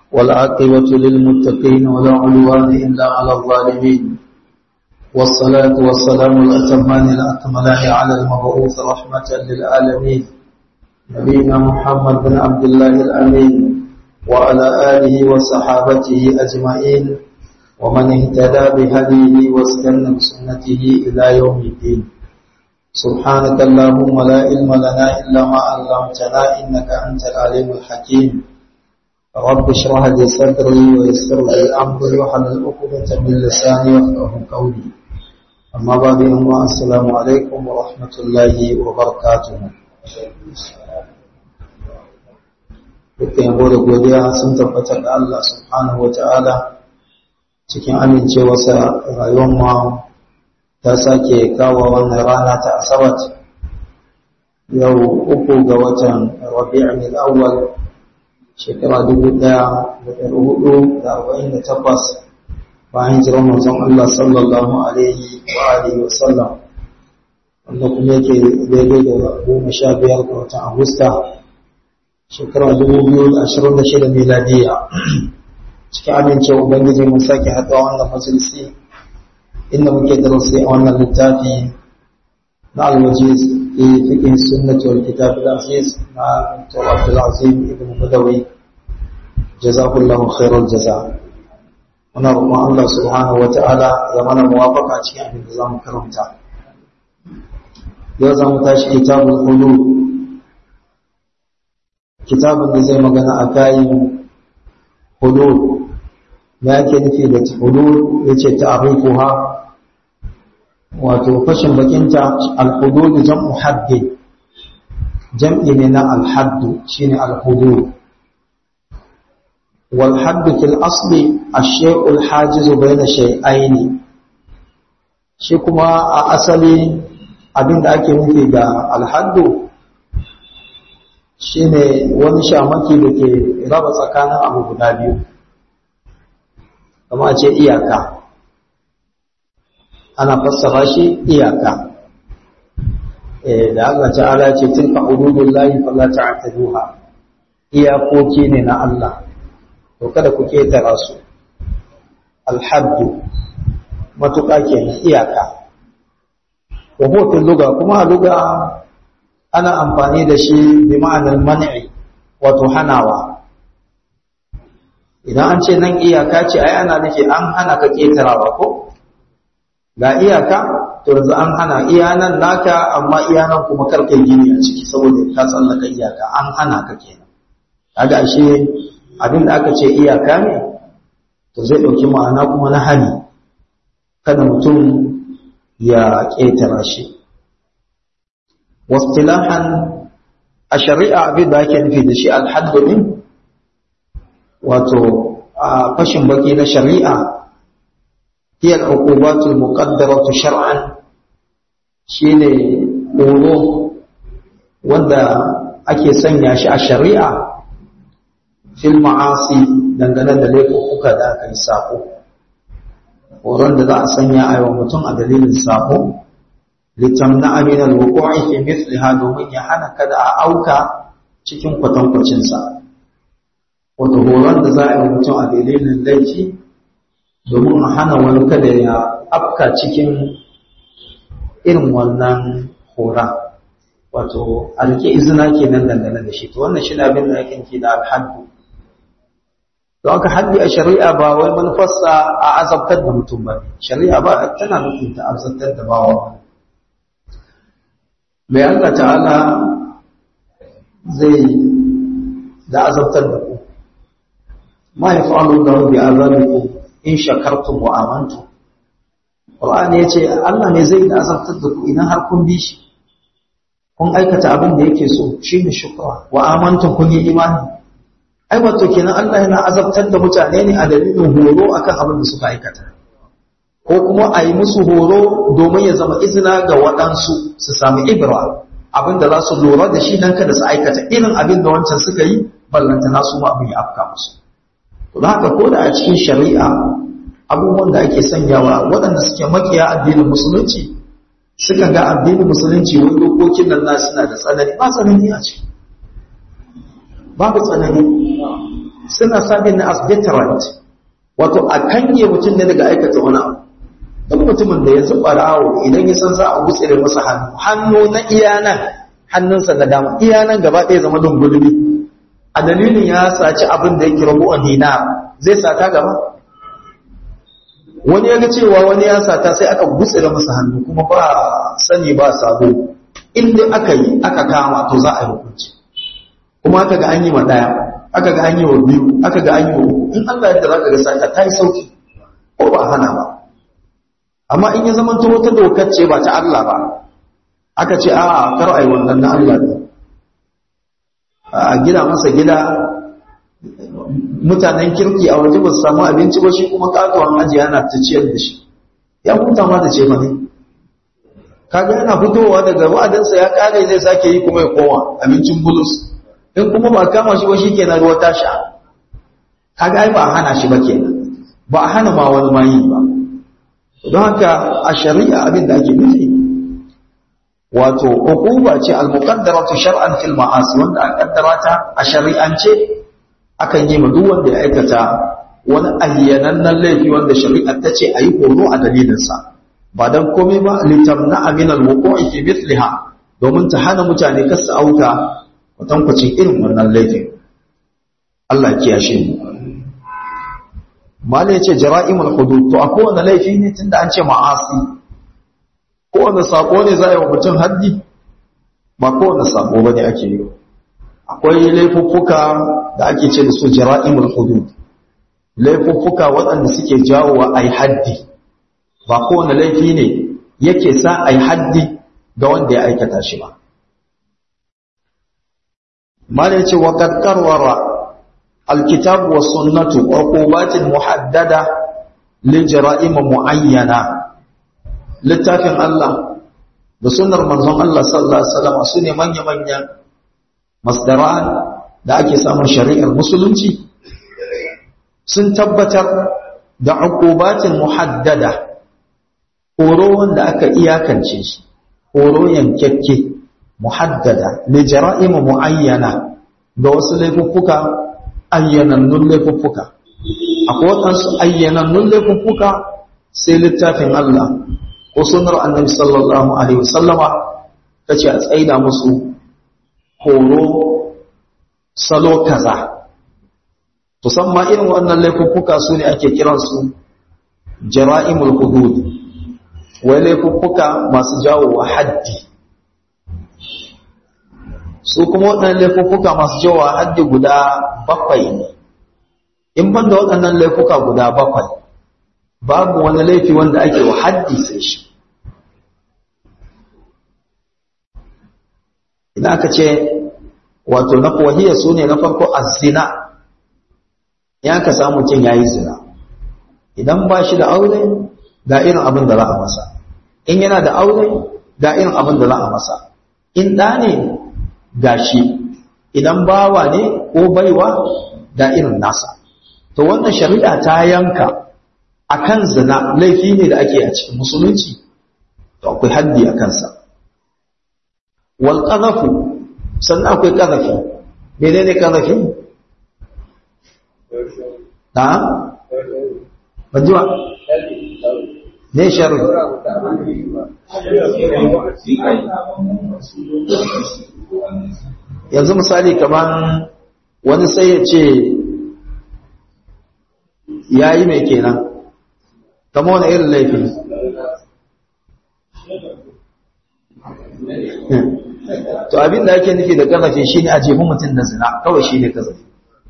والعاقبة للمتقين ولا عدوان إلا على الظالمين والصلاة والسلام الأتمان الأكملان على المبعوث رحمة للعالمين نبينا محمد بن عبد الله الأمين وعلى آله وصحابته أجمعين ومن اهتدى بهديه واستنى بسنته إلى يوم الدين سبحانك اللهم لا علم لنا إلا ما علمتنا إنك أنت العليم الحكيم رب اشرح لي صدري ويسر لي أمري وحلل عقدة من لساني يفقه قولي أما بعد السلام عليكم ورحمة الله وبركاته dukkan yabo da godiya sun tabbata ga Allah subhanahu wata'ala cikin amincewarsa rayuwar ma ta sake kawo wannan rana ta asabat yau uku ga watan rabi'in al-awwal shekara dubu ɗaya da ɗari hudu da arba'in da takwas bayan jiran manzon Allah sallallahu alaihi wa alihi wa sallam wanda kuma yake daidai da goma sha biyar ga watan agusta shekara dubu biyu da ashirin da shida miladiya cikin amincewa ubangiji mun sake haɗuwa wannan majalisi inda muke darasi a wannan littafi na alwajiz fi fiqh sunnati wal kitab al aziz na Dr. Abdul Azim ibn Badawi jazakallahu khairal jaza muna roƙon Allah subhanahu wata'ala ya mana muwafaqa cikin abin da zamu karanta yau zamu tashi kitabul qulub kitabun da zai magana a kayan hudud me ake nufi da hudud yace ta'rifuha wato fashin bakinta al-hudud jam'u hadd jam'i ne na al-hadd shine al-hudud wal hadd fil asli ash-shay'u al-hajiz bayna shay'ain shi kuma a asali abinda ake nufi da al-hadd shine wani shamaki da ke raba tsakanin abu guda biyu kama ce iyaka ana fassara shi iyaka da Allah ta'ala ce tilka hududullahi fala ta'taduha iyakoki ne na Allah to kada ku ketara su alhaddu matuƙa kenan iyaka wa huwa fil lugha kuma a lugha ana amfani da shi bi ma'anar man'i wato hanawa idan an ce nan iyaka ce ai ana nufi an hana ka ketarawa ko ga iyaka to yanzu an hana iya nan naka amma iya nan kuma karka gini a ciki saboda ka tsallaka iyaka an hana ka kenan kaga ashe abin da aka ce iyaka ne to zai ɗauki ma'ana kuma na hani kada mutum ya ƙetara shi واصطلاحا الشريعة abin da ake nufi da shi alhaddu din wato fashin baki na shari'a hiya al-uqubatul muqaddaratu shar'an shine horo wanda ake sanya shi a shari'a fil ma'asi dangane da laifuka da aka yi sako horon da za a sanya a yawan mutum a dalilin sako litamna min alwuqu'i fi mithliha domin ya hana kada a auka cikin kwatankwacin sa wato horon da za a yi mutum a dalilin laifi domin a hana wani kada ya afka cikin irin wannan hora wato a rike izina kenan dangane da shi to wannan shi ne abin da ake ki da alhaddu don haka haddi a shari'a ba wai manufarsa a azabtar da mutum ba shari'a ba tana nufin ta azabtar da bawa ba mai Allah ta'ala zai da azabtar da ku ma ya fa'alu da bi azabikum in shakartum wa amantum Qur'ani yace Allah ne zai da azabtar da ku idan har kun bi shi kun aikata abin da yake so shine shukra wa amantum kun yi imani ai wato kenan Allah yana azabtar da mutane ne a dalilin horo akan abin da suka aikata ko kuma a yi musu horo domin ya zama izina ga waɗansu su sami ibra abinda za su lura da shi don kada su aikata irin abin da wancan suka yi ballanta nasu ma abin ya afka musu to da haka ko da a cikin shari'a abubuwan da ake sanyawa waɗanda suke makiya addinin musulunci suka ga addinin musulunci wani dokokin nan na suna da tsanani ba tsanani a ciki babu tsanani suna sabin na as deterrent wato a kange mutum ne daga aikata wani abu duk mutumin da ya zuba rawo idan ya san za a gutsire masa hannu hannu na iya nan hannunsa na dama iya nan gaba ɗaya zama dungulmi a dalilin ya saci abin da yake rabu a dina zai sata gaba wani ya ga cewa wani ya sata sai aka gutsire masa hannu kuma ba sani ba sabo inda aka yi aka kama to za a yi hukunci kuma aka ga an yi ma ɗaya aka ga an yi wa biyu aka ga an yi wa uku in Allah yadda za ka ga sata ta yi sauki ko ba hana ba amma in ya zama ta wata dokar ce ba ta Allah ba aka ce a kar ai wannan na Allah ne a gida masa gida mutanen kirki a waje ba su samu abinci ba shi kuma katuwan aji yana ta ciyar da shi ya huta ma da ce ba ne kaga yana fitowa daga wa'adansa ya kare zai sake yi kuma ya koma abincin bulus in kuma ba kama shi ba shi kenan ruwa ta sha kaga ai ba a hana shi ba kenan ba a hana ma wani ma yi ba don haka a shari'a abin da ake nufi wato uquba ce al-muqaddaratu shar'an fil ma'asi wanda an kaddara ta a shari'ance akan yi ma duk wanda ya aikata wani ayyanannen laifi wanda shari'a ta ce ayi horo a dalilin sa ba dan komai ba litamna min al-wuqu'i fi mithliha domin ta hana mutane kasu auka kwatankwacin irin wannan laifin Allah kiyashe mu mala ya ce jara'imul hudud to a kowane laifi ne tunda an ce ma'asi kowane sako ne za a yi wa mutum haddi ba kowane sako ba ne ake yi akwai laifuffuka da ake ce da su jara'imul hudud laifuffuka waɗanda suke jawowa a yi haddi ba kowane laifi ne yake sa a yi haddi ga wanda ya aikata shi ba mala ya ce wa ƙarƙarwara الكتاب والسنة عقوبات محددة لجرائم معينة littafin Allah da sunnar manzon Allah sallallahu alaihi wasallam su ne manya-manyan masdaran da ake samun shari'ar musulunci sun tabbatar da uqubatin muhaddada horo wanda aka iyakance shi horo yankekke muhaddada li jara'im muayyana ga wasu laifuffuka ayyanannun laifuffuka akwai waɗansu ayyanannun laifuffuka sai littafin Allah ko sunar annabi sallallahu alaihi wasallama ta ce a tsaida musu horo salo kaza musamman irin wannan laifuffuka su ne ake kiransu jara'imul hudud wai laifuffuka masu jawo wa haddi su kuma waɗannan laifuffuka masu jawo wa haddi guda bakwai ne in ban da waɗannan laifuka guda bakwai babu wani laifi wanda ake wa haddi sai shi idan aka ce wato na kuwahiyar su ne na farko a zina ya ka samu cin ya yi zina idan ba shi da aure ga irin abin da za a masa in yana da aure ga irin abin da za a masa in ɗa ne ga shi idan bawa ne ko baiwa ga irin nasa to wannan shari'a ta yanka akan zina laifi ne da ake a cikin musulunci to akwai haddi a kansa wal qadhafu sannan akwai qadhafi menene qadhafi ta bajuwa ne sharri yanzu misali kaman wani sai ya ce ya yi mai kenan kama wani irin laifin to abin da ake nufi da kazafi shi ne a jefi mutum da zina kawai shi ne kazafi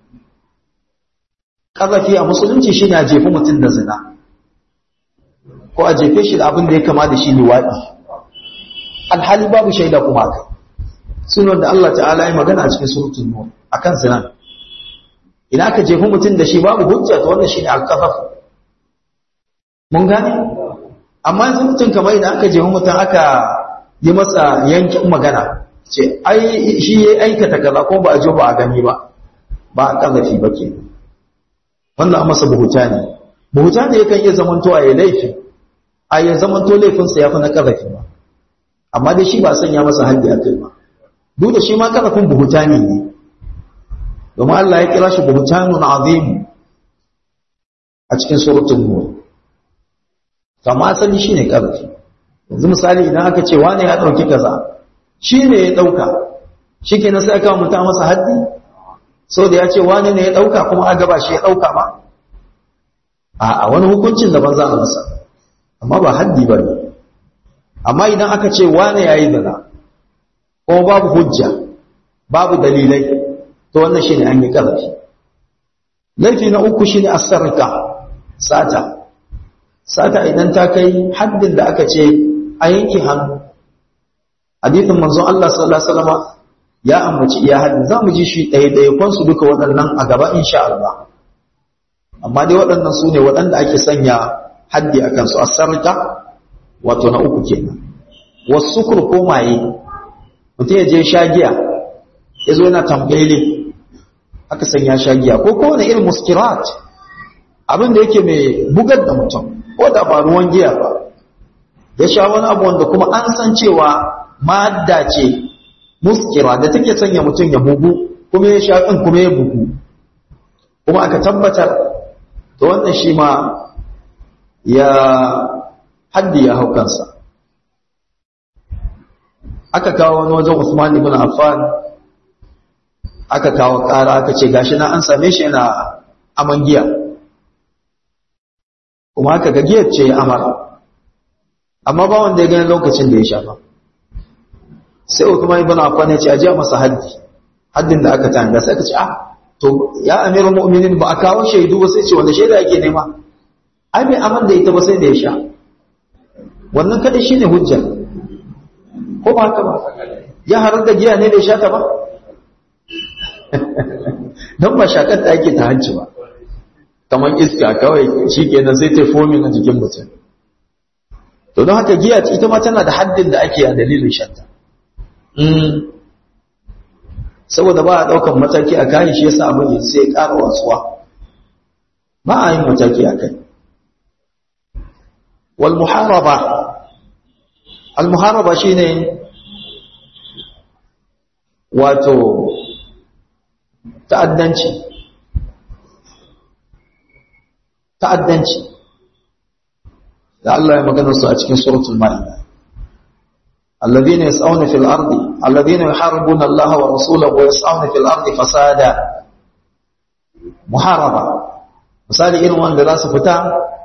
kazafi a musulunci shi ne a jefi mutum da zina ko a jefe shi da abin da ya kama da shi liwaɗi alhali babu shaida kuma kai sunan da Allah ta'ala ya magana a cikin surutun nur akan zina idan aka jefi mutum da shi babu hujja to wannan shine al-qazaf mun gane amma yanzu mutum kamar idan aka jefi mutum aka yi masa yankin magana ce ai shi ya aikata kaza ko ba a jo ba a gani ba ba a kazafi ba ke wannan masa buhuta ne buhuta ne yakan iya zamantowa ya laifi a ya zamanto laifinsa ya fi na kazafi ba amma dai shi ba sanya masa haddi a kai ba duk da shi ma kazafin buhuta ne ne domin Allah ya kira shi buhtanun azim a cikin suratul nur kama sani shine karfi yanzu misali idan aka ce wane ya dauki kaza shine ya dauka shikenan sai aka muta masa haddi so da ya ce wane ne ya dauka kuma a gaba shi ya dauka ba a wani hukuncin da ban za a masa amma ba haddi ba ne amma idan aka ce wane ya yi zina ko babu hujja babu dalilai to wannan shine an yi ƙarfi laifi na uku shine asarka sata sata idan ta kai haddin da aka ce a yanke hannu hadithin manzon Allah sallallahu alaihi wasallam ya ambaci iya haddin za mu ji shi ɗaya ɗaya kwansu duka waɗannan a gaba insha Allah amma dai waɗannan su ne waɗanda ake sanya haddi a kansu asarka wato na uku kenan wasu ko maye mutum ya je shagiya ya zo yana tambayle aka sanya shagiya ko kowane irin muskirat abin da yake mai bugar da mutum ko da ba ruwan giya ba ya sha wani abu wanda kuma an san cewa madda ce muskira da take sanya mutum ya bugu kuma ya sha ɗin kuma ya bugu kuma aka tabbatar da wannan shi ma ya haddi ya hau kansa aka kawo wani wajen Usman ibn Affan aka kawo ƙara aka ce gashi na an same shi yana aman giya kuma aka ga giyar ce ya amara amma ba wanda ya gani lokacin da ya sha ba sai Usman ibn Affan ya ce aje masa haddi haddin da aka tanga sai aka ce ah to ya amirul mu'minin ba a kawo shaidu ba sai ce wanda shaida yake nema ai bai aman da ita ba sai da ya sha wannan kada shine hujja ko ba haka ba ya harar da giya ne bai sha ta ba don ba shakar ta ake ta hanci ba kamar iska kawai shi kenan sai ta fomin a jikin mutum to don haka giya ita ma tana da haddin da ake a dalilin shanta saboda ba a ɗaukan mataki a kayan shi yasa abin sai ya ƙara wasuwa ba a yin mataki a kai wal muharaba al muharaba shine wato ta'addanci ta'addanci da Allah ya magana su a cikin suratul maida الذين يسعون في الأرض الذين يحاربون الله ورسوله ويسعون في الأرض فسادا محاربة misali irin wanda za su fita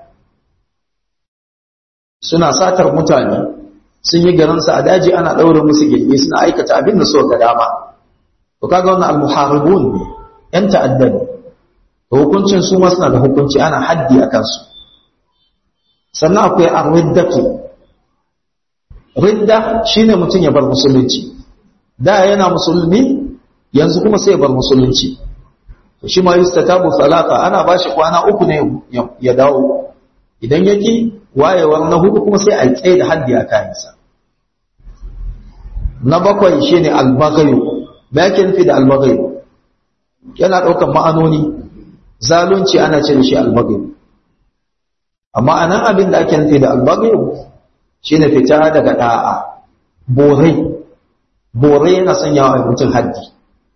suna satar mutane sun yi garinsu a daji ana ɗaure musu gilgi suna aikata abin da so ga dama to kaga wannan al-muharibun ne yan ta'adda ne to hukuncin su ma suna da hukunci ana haddi a kansu sannan akwai ar-riddatu ridda shine mutum ya bar musulunci da yana musulmi yanzu kuma sai ya bar musulunci to shi ma yustatabu salata ana bashi kwana uku ne ya dawo idan yaki wayewar na hudu kuma sai a tsaye da haddi a kayansa na bakwai shine al-baghayu me yake nufi da al-baghayu yana daukan ma'anoni zalunci ana ce da shi al-baghayu amma anan abin da ake nufi da al-baghayu shine fita daga da'a borai borai yana sanyawa mutum haddi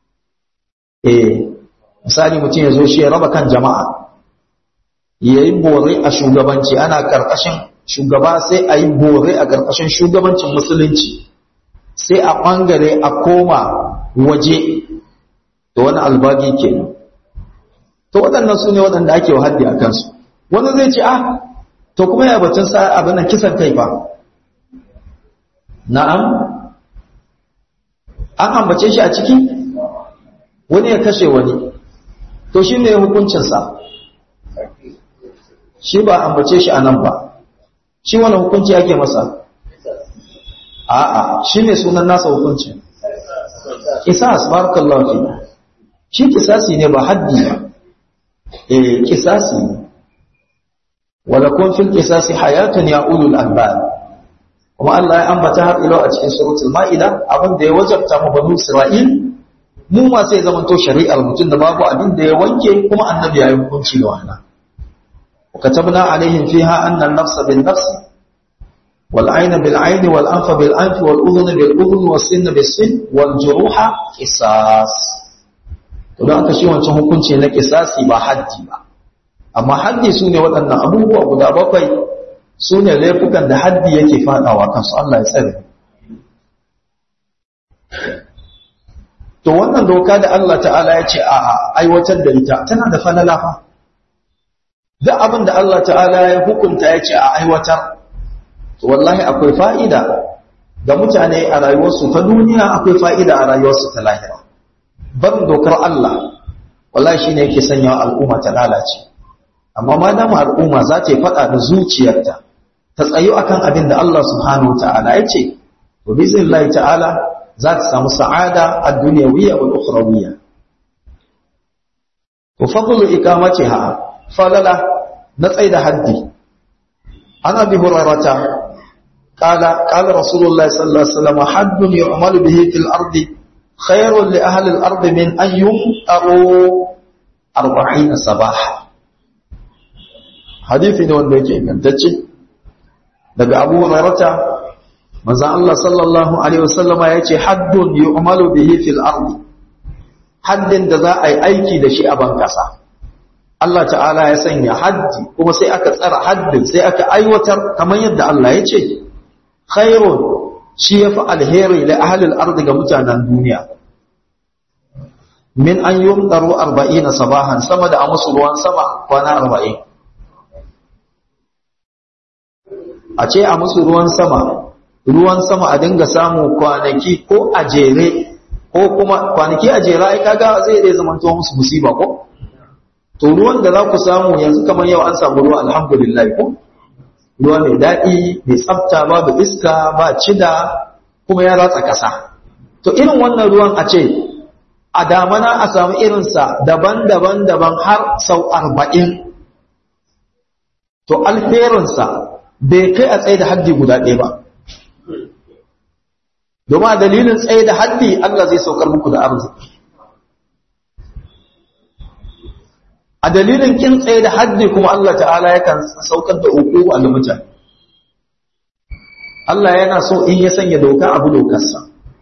eh misali mutum ya zo shi ya raba kan jama'a yayi borai a shugabanci ana karkashin shugaba sai a yi borai a karkashin shugabancin musulunci sai a ɓangare a koma waje da wani albagi ke to waɗannan su ne waɗanda ake wa haddi a kansu wani zai ce ah to kuma ya batun sa abin kisan kai ba na'am an ambace shi a ciki wani ya kashe wani to shi ne hukuncinsa shi ba ambace shi a nan ba shi wani hukunci ake masa a'a shi ne sunan nasa hukunci kisas barakallahu fi shi kisasi ne ba haddi ba eh kisasi ne wala kun fil kisasi hayatun ya ulul albab kuma Allah ya ambata har ilo a cikin suratul maida abin da ya wajabta mu banu isra'il mu ma sai zaman to shari'ar mutum da babu abin da ya wanke kuma annabi ya yi hukunci da wannan وكتبنا عليهم فيها أن النفس بالنفس والعين بالعين والأنف بالأنف والأذن بالأذن والسن بالسن والجروح قصاص to don aka shi wancan hukunci na kisasi ba haddi ba amma haddi su ne waɗannan abubuwa guda bakwai su ne laifukan da haddi yake faɗawa kansu Allah ya tsare to wannan doka da Allah ta'ala ya ce a aiwatar da ita tana da falala fa duk abin da Allah ta'ala ya hukunta ya ce a aiwatar to wallahi akwai fa'ida ga mutane a rayuwarsu ta duniya akwai fa'ida a rayuwarsu ta lahira barin dokar Allah wallahi shine yake sanya al'umma ta lalace amma ma dama al'umma za ta yi faɗa da zuciyarta ta tsayo akan abin da Allah subhanahu ta'ala ya ce to biznillahi ta'ala za ta samu sa'ada a duniyawiyya wal ukhrawiyya to fadlu iqamatiha falala na tsaida haddi ana bi hurarata qala qala rasulullahi sallallahu alaihi wasallam haddun yu'malu bihi fil ardi khairun li ahli al ardi min an yumtaru 40 sabaha hadisi ne wanda yake ingantacce daga abu hurairata manzon Allah sallallahu alaihi wasallama yace haddun yu'malu bihi fil ardi haddin da za a yi aiki da shi a ban kasa Allah ta'ala ya sanya haddi kuma sai aka tsara haddin sai aka aiwatar kamar yadda Allah ya ce khairun shi yafi alheri li ahli al-ardi ga mutanen duniya min an yumdaru 40 sabahan sama da a musu ruwan sama kwana 40 a ce a musu ruwan sama ruwan sama a dinga samu kwanaki ko a jere ko kuma kwanaki a jere ai kaga zai dai zama to musu musiba ko to ruwan da za ku samu yanzu kamar yau an samu ruwa alhamdulillah ko ruwa mai daɗi mai tsafta babu iska ba cida kuma ya ratsa ƙasa to irin wannan ruwan a ce a damana a samu irinsa daban-daban daban har sau arba'in to alherinsa bai kai a tsaye da haddi guda ɗaya ba domin a dalilin tsaye da haddi Allah zai saukar muku da arziki a dalilin kin tsaye da haddi kuma Allah ta'ala yakan saukar da uku a mutane Allah yana so in ya sanya doka abu dokarsa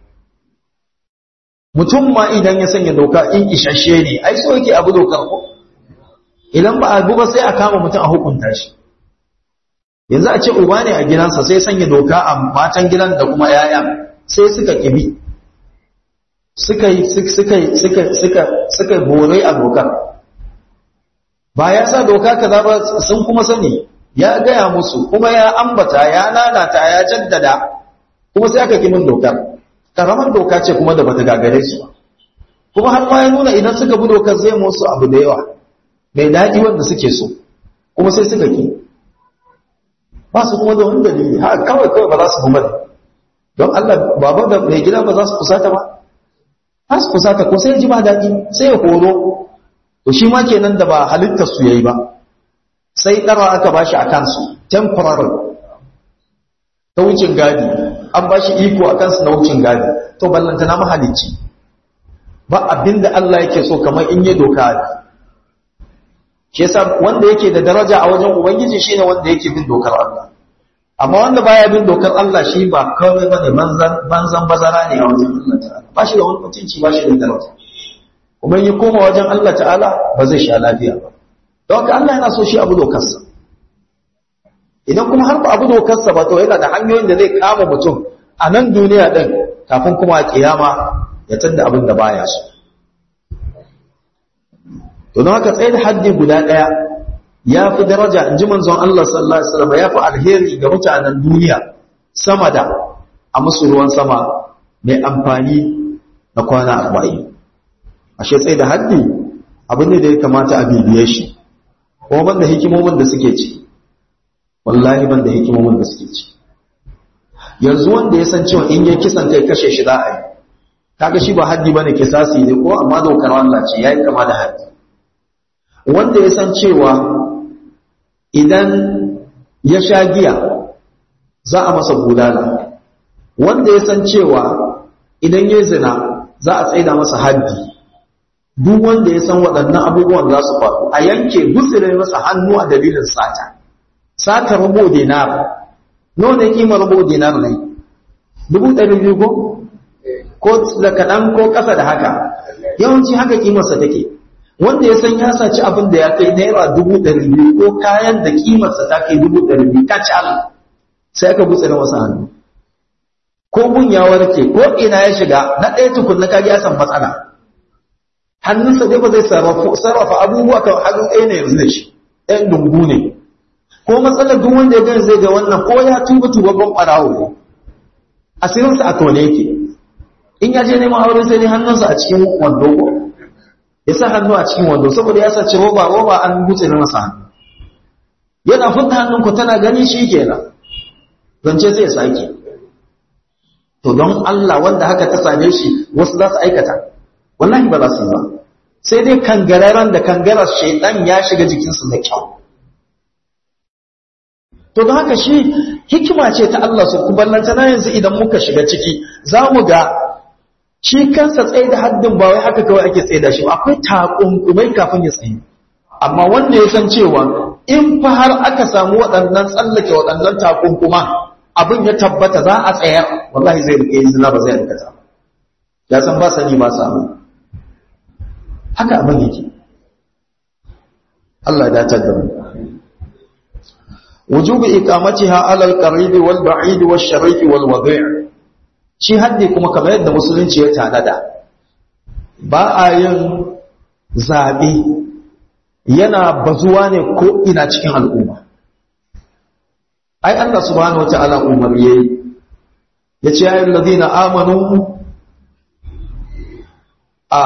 mutum ma idan ya sanya doka in isasshe ne ai so yake abu dokar ko idan ba abu ba sai a kama mutum a hukunta shi yanzu a ce uba ne a gidansa sai sanya doka a matan gidan da kuma yaya sai suka kibi suka yi suka suka suka suka bore a dokar ba ya sa doka kaza ba sun kuma sani ya gaya musu kuma ya ambata ya nanata ya jaddada kuma sai aka kimin dokar karamar doka ce kuma da bata gagare su ba kuma har ma ya nuna idan suka bi dokar zai musu abu da yawa mai daɗi wanda suke so kuma sai suka ki ba su kuma da wani dalili ha kawai kawai ba za su kuma don Allah baba da mai gida ba za su kusata ba za su kusata ko sai ji ba daɗi sai ya horo to shi ma kenan da ba halittar su yayi ba sai ɗara aka ba shi a kansu temporary ta wucin gadi an ba shi iko a kansu na wucin gadi to ballanta na mahalicci ba abin da Allah yake so kamar in yi doka ne shi yasa wanda yake da daraja a wajen ubangiji shine wanda yake bin dokar Allah amma wanda baya bin dokar Allah shi ba kawai bane banzan banzan bazara ne a wajen Allah ta'ala ba shi da wani mutunci ba shi da daraja kuma ya koma wajen Allah ta'ala ba zai sha lafiya ba don haka Allah yana so shi abu dokarsa idan kuma har ba abu dokarsa ba to yana da hanyoyin da zai kama mutum a nan duniya din kafin kuma a kiyama ya tanda abin da baya so to don haka tsaye da haddi guda ɗaya ya fi daraja in ji manzon Allah sallallahu Alaihi wasallam ya fi alheri ga mutanen duniya sama da a musu ruwan sama mai amfani na kwana arba'in ashe tsaye da haddi abin ne da ya kamata a bibiye shi kuma ban da hikimomin da suke ci wallahi ban da hikimomin da suke ci yanzu wanda ya san cewa in ya kisan kai kashe shi za a yi kaga shi ba haddi bane kisasi ne ko amma dokar Allah ce yayi kama da haddi wanda ya san cewa idan ya sha giya za a masa bulala wanda ya san cewa idan ya zina za a tsaida masa haddi duk wanda ya san waɗannan abubuwan za su faru a yanke gutsire masa hannu a dalilin sata sata rubo dinar nawa ne kimar rubo dinar ne dubu ɗari biyu ko ko da kaɗan ko ƙasa da haka yawanci haka kimarsa take wanda ya san ya saci abin da ya kai naira dubu ɗari biyu ko kayan da kimarsa ta kai dubu ɗari biyu kacal sai aka gutse na wasu hannu ko gun ya warke ko ina ya shiga na ɗaya tukun na kaji ya san matsala hannunsa dai ba zai sarrafa abubuwa kan hannu ɗaya ne yanzu da shi ɗayan dungu ne ko matsalar duk wanda ya gani zai ga wannan ko ya tuba tubabban ɓarawo ne asirinsa a tone yake in ya je neman aure sai dai hannunsa a cikin wando ko ya sa hannu a cikin wando saboda ya saci roba roba an gutse na masa hannu yana fita hannun ku tana gani shi kenan zance zai sake to don Allah wanda haka ta same shi wasu za su aikata wallahi ba za su yi ba sai dai kangararren da kangarar shaidan ya shiga jikinsu da kyau to don haka shi hikima ce ta Allah su kuballanta na yanzu idan muka shiga ciki za mu ga shi kansa tsaye da haddin ba wai haka kawai ake tsaye da shi akwai takunkumai kafin ya tsaye amma wanda ya san cewa in fa har aka samu waɗannan tsallake waɗannan takunkuma abin ya tabbata za a tsayar wallahi zai rike yin zina ba zai rikata ya san ba sani ba samu haka abin yake Allah ya dace da mu وجوب إقامتها على القريب والبعيد والشريف والوضيع shi haddi kuma kamar yadda musulunci ya tanada ba a yin zaɓe yana bazuwa ne ko ina cikin al'umma ai Allah subhanahu wa ta'ala umar yayi ya ce ayyul ladina amanu a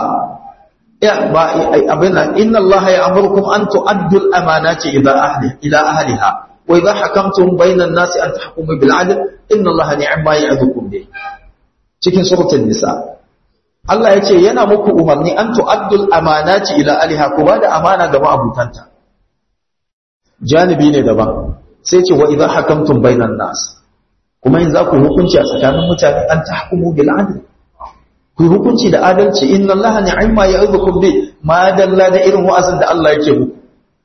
abin inna Allah ya amurkum an tu'addu al-amanati ila ahli ila ahliha wa idha hakamtum bayna an-nasi an tahkumu bil 'adl inna Allah ni'ma ya'dukum bi cikin suratul nisa Allah ya ce yana muku umarni an tu'addu al-amanati ila ahliha ku bada amana ga ma'abutanta janibi ne daban sai ce wa idha hakamtum bayna an-nas kuma in za ku hukunci a tsakanin mutane an tahkumu bil 'adl ku hukunci da adalci inna allaha ni'ma ya'idhukum bi ma dalla da irin wa'azin da Allah yake muku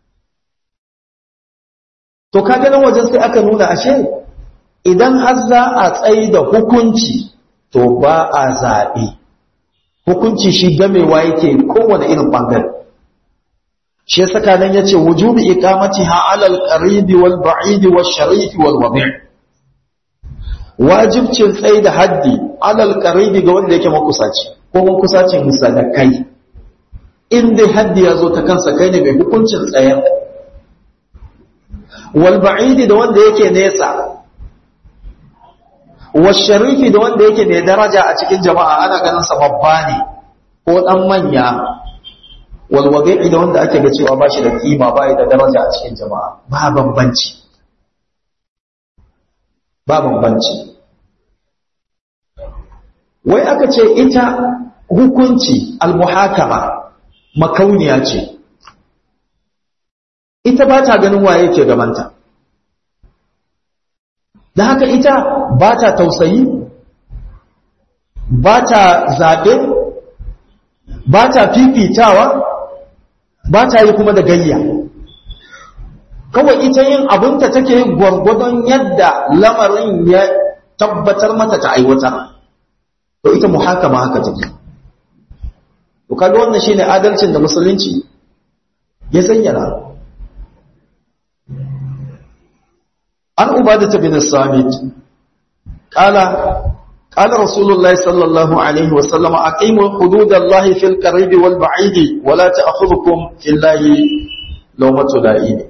to kaga nan wajen sai aka nuna ashe idan har za a tsayi da hukunci to ba a zaɓe hukunci shi gamewa yake kowane irin bangare shi saka nan yace wujubi iqamatiha 'ala al-qaribi wal ba'idi wash sharif wal wadi' wajibcin tsayi da haddi alal qaribi ga wanda yake makusaci ko mun kusacin misalakai in dai haddi ya zo ta kansa kai ne mai hukuncin tsayar wal ba'idi da wanda yake nesa wa sharifi da wanda yake mai daraja a cikin jama'a ana ganin sa babba ne ko dan manya wal wadi'i da wanda ake ga cewa ba shi da kima ba da daraja a cikin jama'a ba bambanci ba bambanci wai aka ce ita hukunci almuhakama makauniya ce ita ba ta ganin waye ke gabanta da haka ita ba ta tausayi ba ta zaɓe ba ta fifitawa ba ta yi kuma da gayya kawai ita yin abinta take gwargwadon yadda lamarin ya tabbatar mata ta aiwatar to ita muhakama haka take to kaga wannan shine adalcin da musulunci ya zayyana an ubadata bin samit qala قال رسول الله صلى الله عليه وسلم أقيموا حدود الله في القريب والبعيد ولا تأخذكم في الله لومة لائم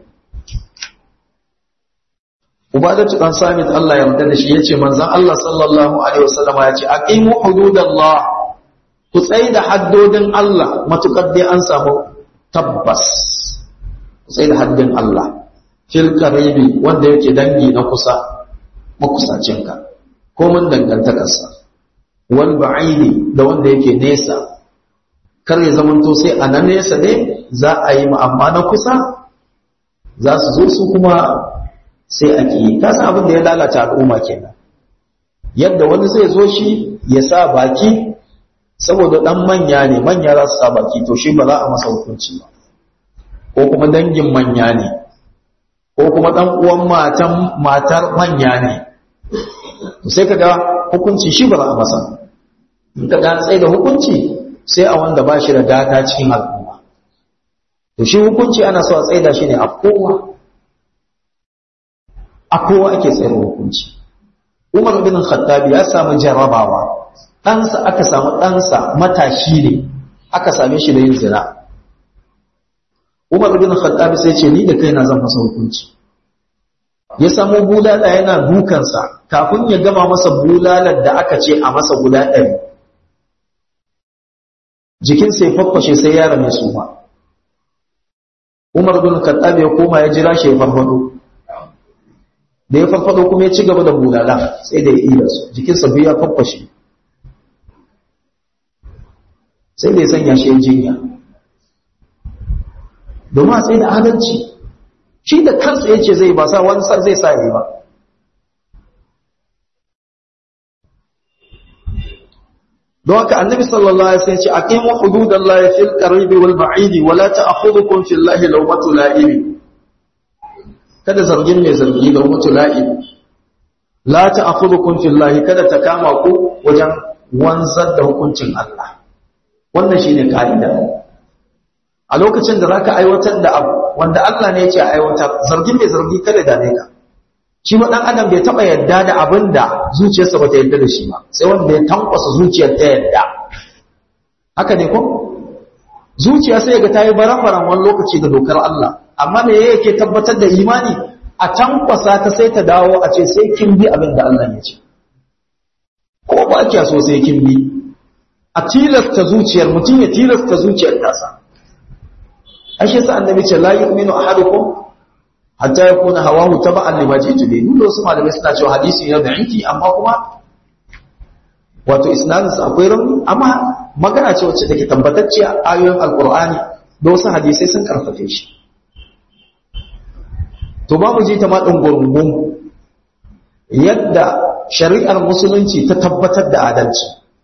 Ubadatu dan Samit Allah ya yarda da shi yace manzon Allah sallallahu alaihi wasallam yace aqimu hududallah ku tsaye da haddodin Allah matukar dai an samu tabbas ku tsaye da haddin Allah fil qaribi wanda yake dangi na kusa makusacinka ko mun dangantakarsa wal ba'idi da wanda yake nesa kar ya zamanto sai a nan nesa ne za a yi amma na kusa za su zo su kuma sai a ki ta san abin da ya lalata al'umma kenan yadda wani zai zo shi ya sa baki saboda dan manya ne manya za su sa baki to shi ba za a masa hukunci ba ko kuma dangin manya ne ko kuma dan uwan matan matar manya ne sai kaga hukunci shi ba za a masa in ka ga tsaye da hukunci sai a wanda ba shi da gata cikin al'umma to shi hukunci ana so a tsaida shi ne a kowa a kowa ake tsayar hukunci umar bin khattabi ya samu jarrabawa ɗansa aka samu ɗansa matashi ne aka same shi da yin zina umar bin khattabi sai ce ni da kaina zan masa hukunci ya samu bulala yana dukansa kafin ya gama masa bulalar da aka ce a masa guda ɗari jikinsa ya faffashe sai yara mai suma umar bin khattab ya koma ya jira shi ya farfado da ya farfado kuma ya ci gaba da bulala sai da ya iya su jikinsa biyu ya faffashe sai da ya sanya shi jinya domin a tsaye da adalci shi da kansa ya ce zai ba sa wani sa zai sa yi ba don haka annabi sallallahu alaihi wasallam ce aqimu hududallahi fil qaribi wal ba'idi wa la ta'khudhukum fillahi lawmatu la'im kada zargin mai zargi lawmatu la'im la ta'khudhukum fillahi kada ta kama ku wajen wanzar da hukuncin Allah wannan shine kaida a lokacin da zaka aiwatar da abu wanda Allah ne ya ce aiwatar zargin mai zargi kada dame ka shi ma dan adam bai taba yadda da abin da zuciyarsa bata yadda da shi ba sai wanda ya tankwasa zuciyar ta yadda haka ne ko zuciya sai ga tayi baran-baran wani lokaci da dokar Allah amma me yake tabbatar da imani a tankwasa ta sai ta dawo a ce sai kin bi abin da Allah ya ce ko ba kiya so sai kin bi a tilasta zuciyar mutum ya tilasta zuciyar tasa ashe sa annabi ce la yu'minu ahadukum hatta ya kuna hawahu taba'an lima jitu bi dole wasu malamai suna cewa hadisi ne da inki amma kuma wato isnadin sa akwai rauni amma magana ce wacce take tabbatacce a ayoyin alqur'ani da wasu hadisai sun karfafe shi to ba mu je ta ma din gurgun yadda shari'ar musulunci ta tabbatar da adalci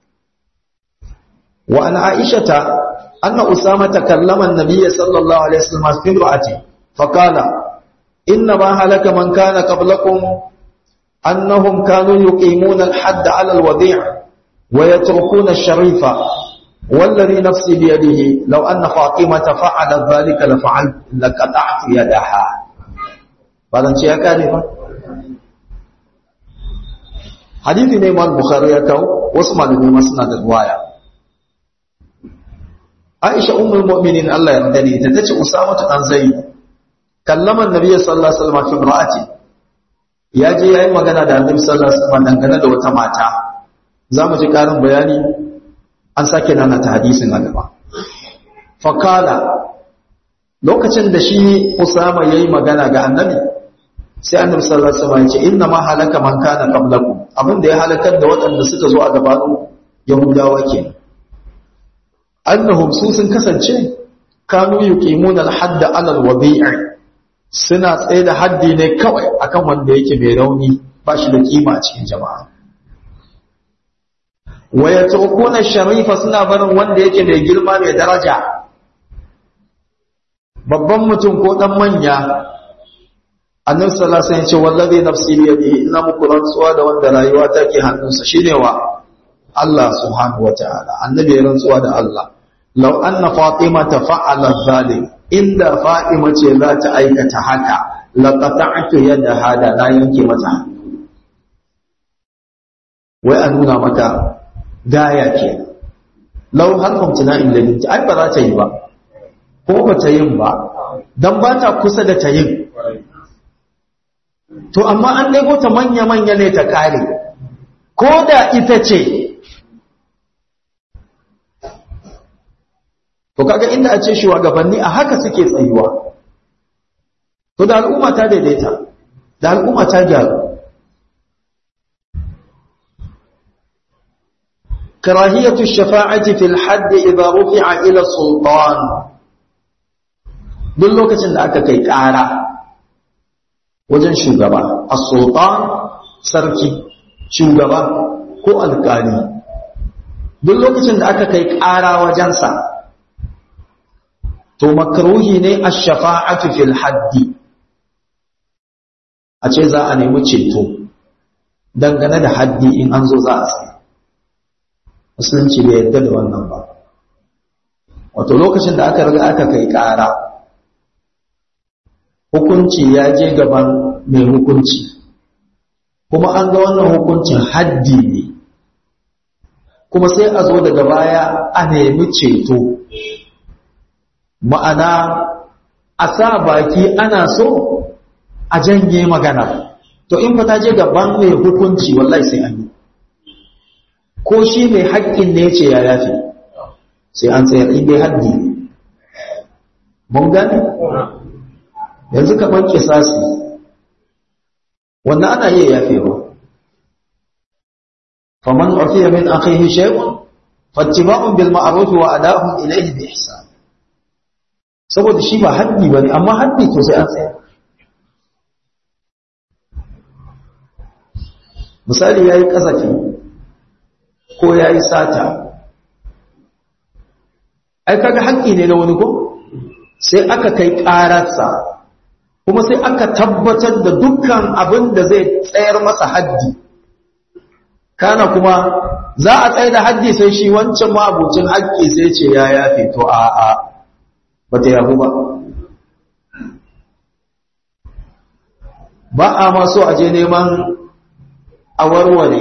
wa an aishata anna usama takallama an-nabiy sallallahu alaihi wasallam fi imra'ati faqala إنما هلك من كان قبلكم أنهم كانوا يقيمون الحد على الوضيع ويتركون الشريف والذي نفسي بيده لو أن فاطمة فعلت ذلك لفعلت لقطعت يدها بعد أن شيء كارفة حديث نيمان البخاري يكو واسمع لني مسند الرواية عائشة أم المؤمنين الله يرضي تتجه أسامة عن زيد kallaman nabi sallallahu alaihi wasallam fi imra'ati ya je yayin magana da annabi sallallahu alaihi wasallam dangane da wata mata zamu ji karin bayani an sake nana ta hadisin a gaba fakala lokacin da shi usama yayi magana ga annabi sai annabi sallallahu alaihi wasallam ya ce inna ma halaka man kana qablakum abin da ya halakar da waɗanda suka zo a gabanin yahudawa kenan annahum su sun kasance kanu yuqimuna al-hadda 'ala al-wadi'i suna tsaye da haddi ne kawai akan wanda yake mai rauni ba shi da kima a cikin jama'a wa yatrukuna sharifa suna barin wanda yake mai girma mai daraja babban mutum ko dan manya annabi sallallahu alaihi wasallam ya ce wallazi nafsi bi yadihi ina muku rantsuwa da wanda rayuwa take hannunsa shine wa Allah subhanahu wataala annabi ya rantsuwa da Allah law anna fatima fa'ala zalim inda fatima ce za ta aikata haka laqata'tu yadaha da na yanke mata wai a nuna maka gaya ke law harfum tuna'in ladin ai ba za ta yi ba ko ba ta yin ba dan ba ta kusa da ta yin to amma an ɗago ta manya-manya ne ta kare ko da ita ce to kaga inda a ce shugabanni a haka suke tsayuwa to da al'umma ta daidaita da al'umma ta gyaru karahiyatu shafa'ati fil hadd idza rufi'a ila sultan duk lokacin da aka kai ƙara wajen shugaba as-sultan sarki shugaba ko alƙali duk lokacin da aka kai ƙara wajensa to makruhi ne ash-shafa'atu fil haddi a ce za a nemi ceto dangane da haddi in an zo za a sai musulunci bai yadda da wannan ba wato lokacin da aka riga aka kai ƙara hukunci ya je gaban mai hukunci kuma an ga wannan hukuncin haddi ne kuma sai a zo daga baya a nemi ceto ma'ana a sa baki ana so a janye magana to in ta je gaban mai hukunci wallahi sai an yi ko shi mai haƙƙin ne ce ya yafi sai an tsayar in dai haddi mun gane yanzu kamar kisasi wannan ana iya yafewa faman ufiya min akhihi shay'un fattiba'un bil ma'ruf wa ada'un ilayhi bi ihsan saboda shi ba haddi bane amma haddi to sai an tsaya misali yayi kasafi ko yayi sata ai kaga haƙƙi ne na wani ko sai aka kai ƙararsa kuma sai aka tabbatar da dukkan abin da zai tsayar masa haddi kana kuma za a tsaye da haddi sai shi wancan ma'abucin haƙƙi sai ce ya yafe to a a ba ta yabu ba ba a maso a je neman a warware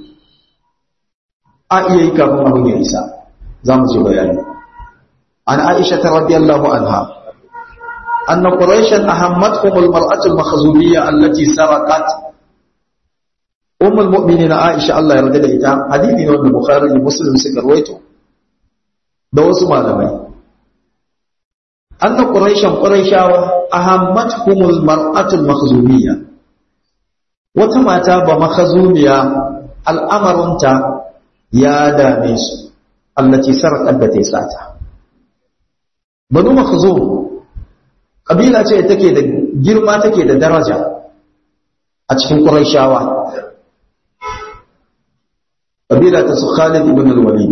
a iya yi kafin abin ya isa za mu ce bayani an aisha ta radiyallahu anha أن قريشا أهمتهم المرأة المخزومية التي سرقت أم المؤمنين عائشة الله يرضي لها حديث من البخاري مسلم سكرويته ده وسمع لمي أن قريشا قريشا أهمتهم المرأة المخزومية وتماتا بمخزومية الأمر انت يا داميس التي سرقت التي ساتها بنو مخزوم ƙabila ce take da girma take da daraja a cikin ƙuraishawa ƙabila ta su Khalid ibn al-Walid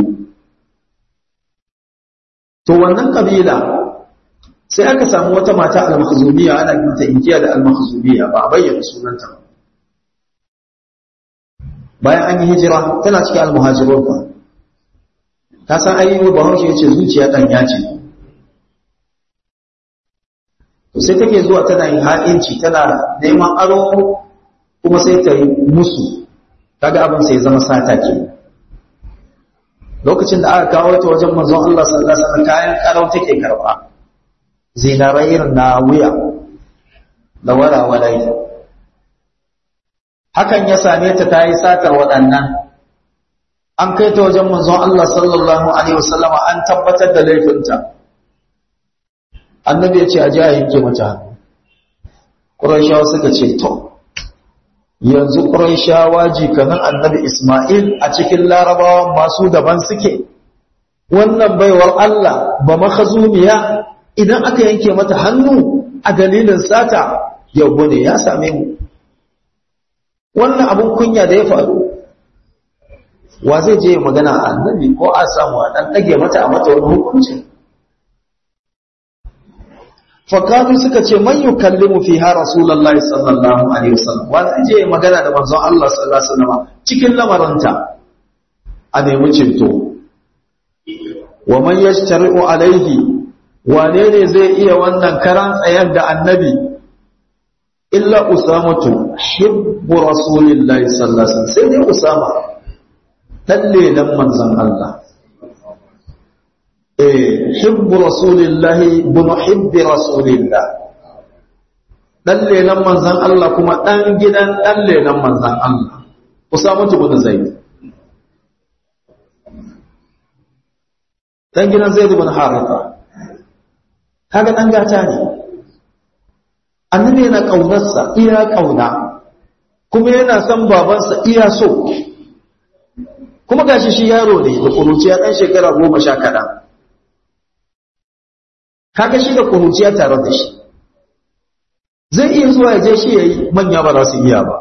to wannan ƙabila sai aka samu wata mata al-Makhzumiyya ana mata inkiya da al-Makhzumiyya ba a bayyana sunanta ba bayan an yi hijira tana cikin al-muhajirun ba ta san ayyuka bahaushe yace zuciya dan ya ce to sai take zuwa tana yin ha'inci tana neman aro kuma sai ta yi musu kaga abin sai zama sata ke lokacin da aka kawo ta wajen manzon Allah sallallahu alaihi wasallam kayan karau take karba zinarai irin na wuya da walawalai hakan ya same ta ta yi satar waɗannan an kai ta wajen manzon Allah sallallahu alaihi wasallam an tabbatar da laifinta annabi ya ce a ji a yanke mata hannu ƙuraishawa suka ce to yanzu ƙuraishawa jikanin annabi ismail a cikin larabawa masu daban suke wannan baiwar allah ba makazumiya idan aka yanke mata hannu a dalilin sata yau ne ya same mu wannan abin kunya da ya faru wa zai je magana a annabi ko a samu a ɗan ɗage mata a mata wani hukuncin fakatu suka ce man yukallimu fiha rasulullahi sallallahu alaihi wasallam wa zai je magana da manzon Allah sallallahu alaihi wasallam cikin lamaranta a nemi cinto wa man yashtari'u alaihi wane ne zai iya wannan karan tsayar da annabi illa usamatu hibbu rasulillahi sallallahu alaihi wasallam sai dai usama dalle nan manzon Allah hibbu rasulillahi bin hibbi rasulillah dan lelan manzan Allah kuma dan gidan dan lelan manzan Allah Usama bin Zaid dan gidan Zaid bin Haritha kaga dan gata ne annabi yana kaunarsa iya kauna kuma yana son babansa iya so kuma gashi shi yaro ne da kuruciya dan shekara goma sha kaɗan kaga shi da kuruciya tare da shi zai iya zuwa ya je shi ya yi manya ba za su iya ba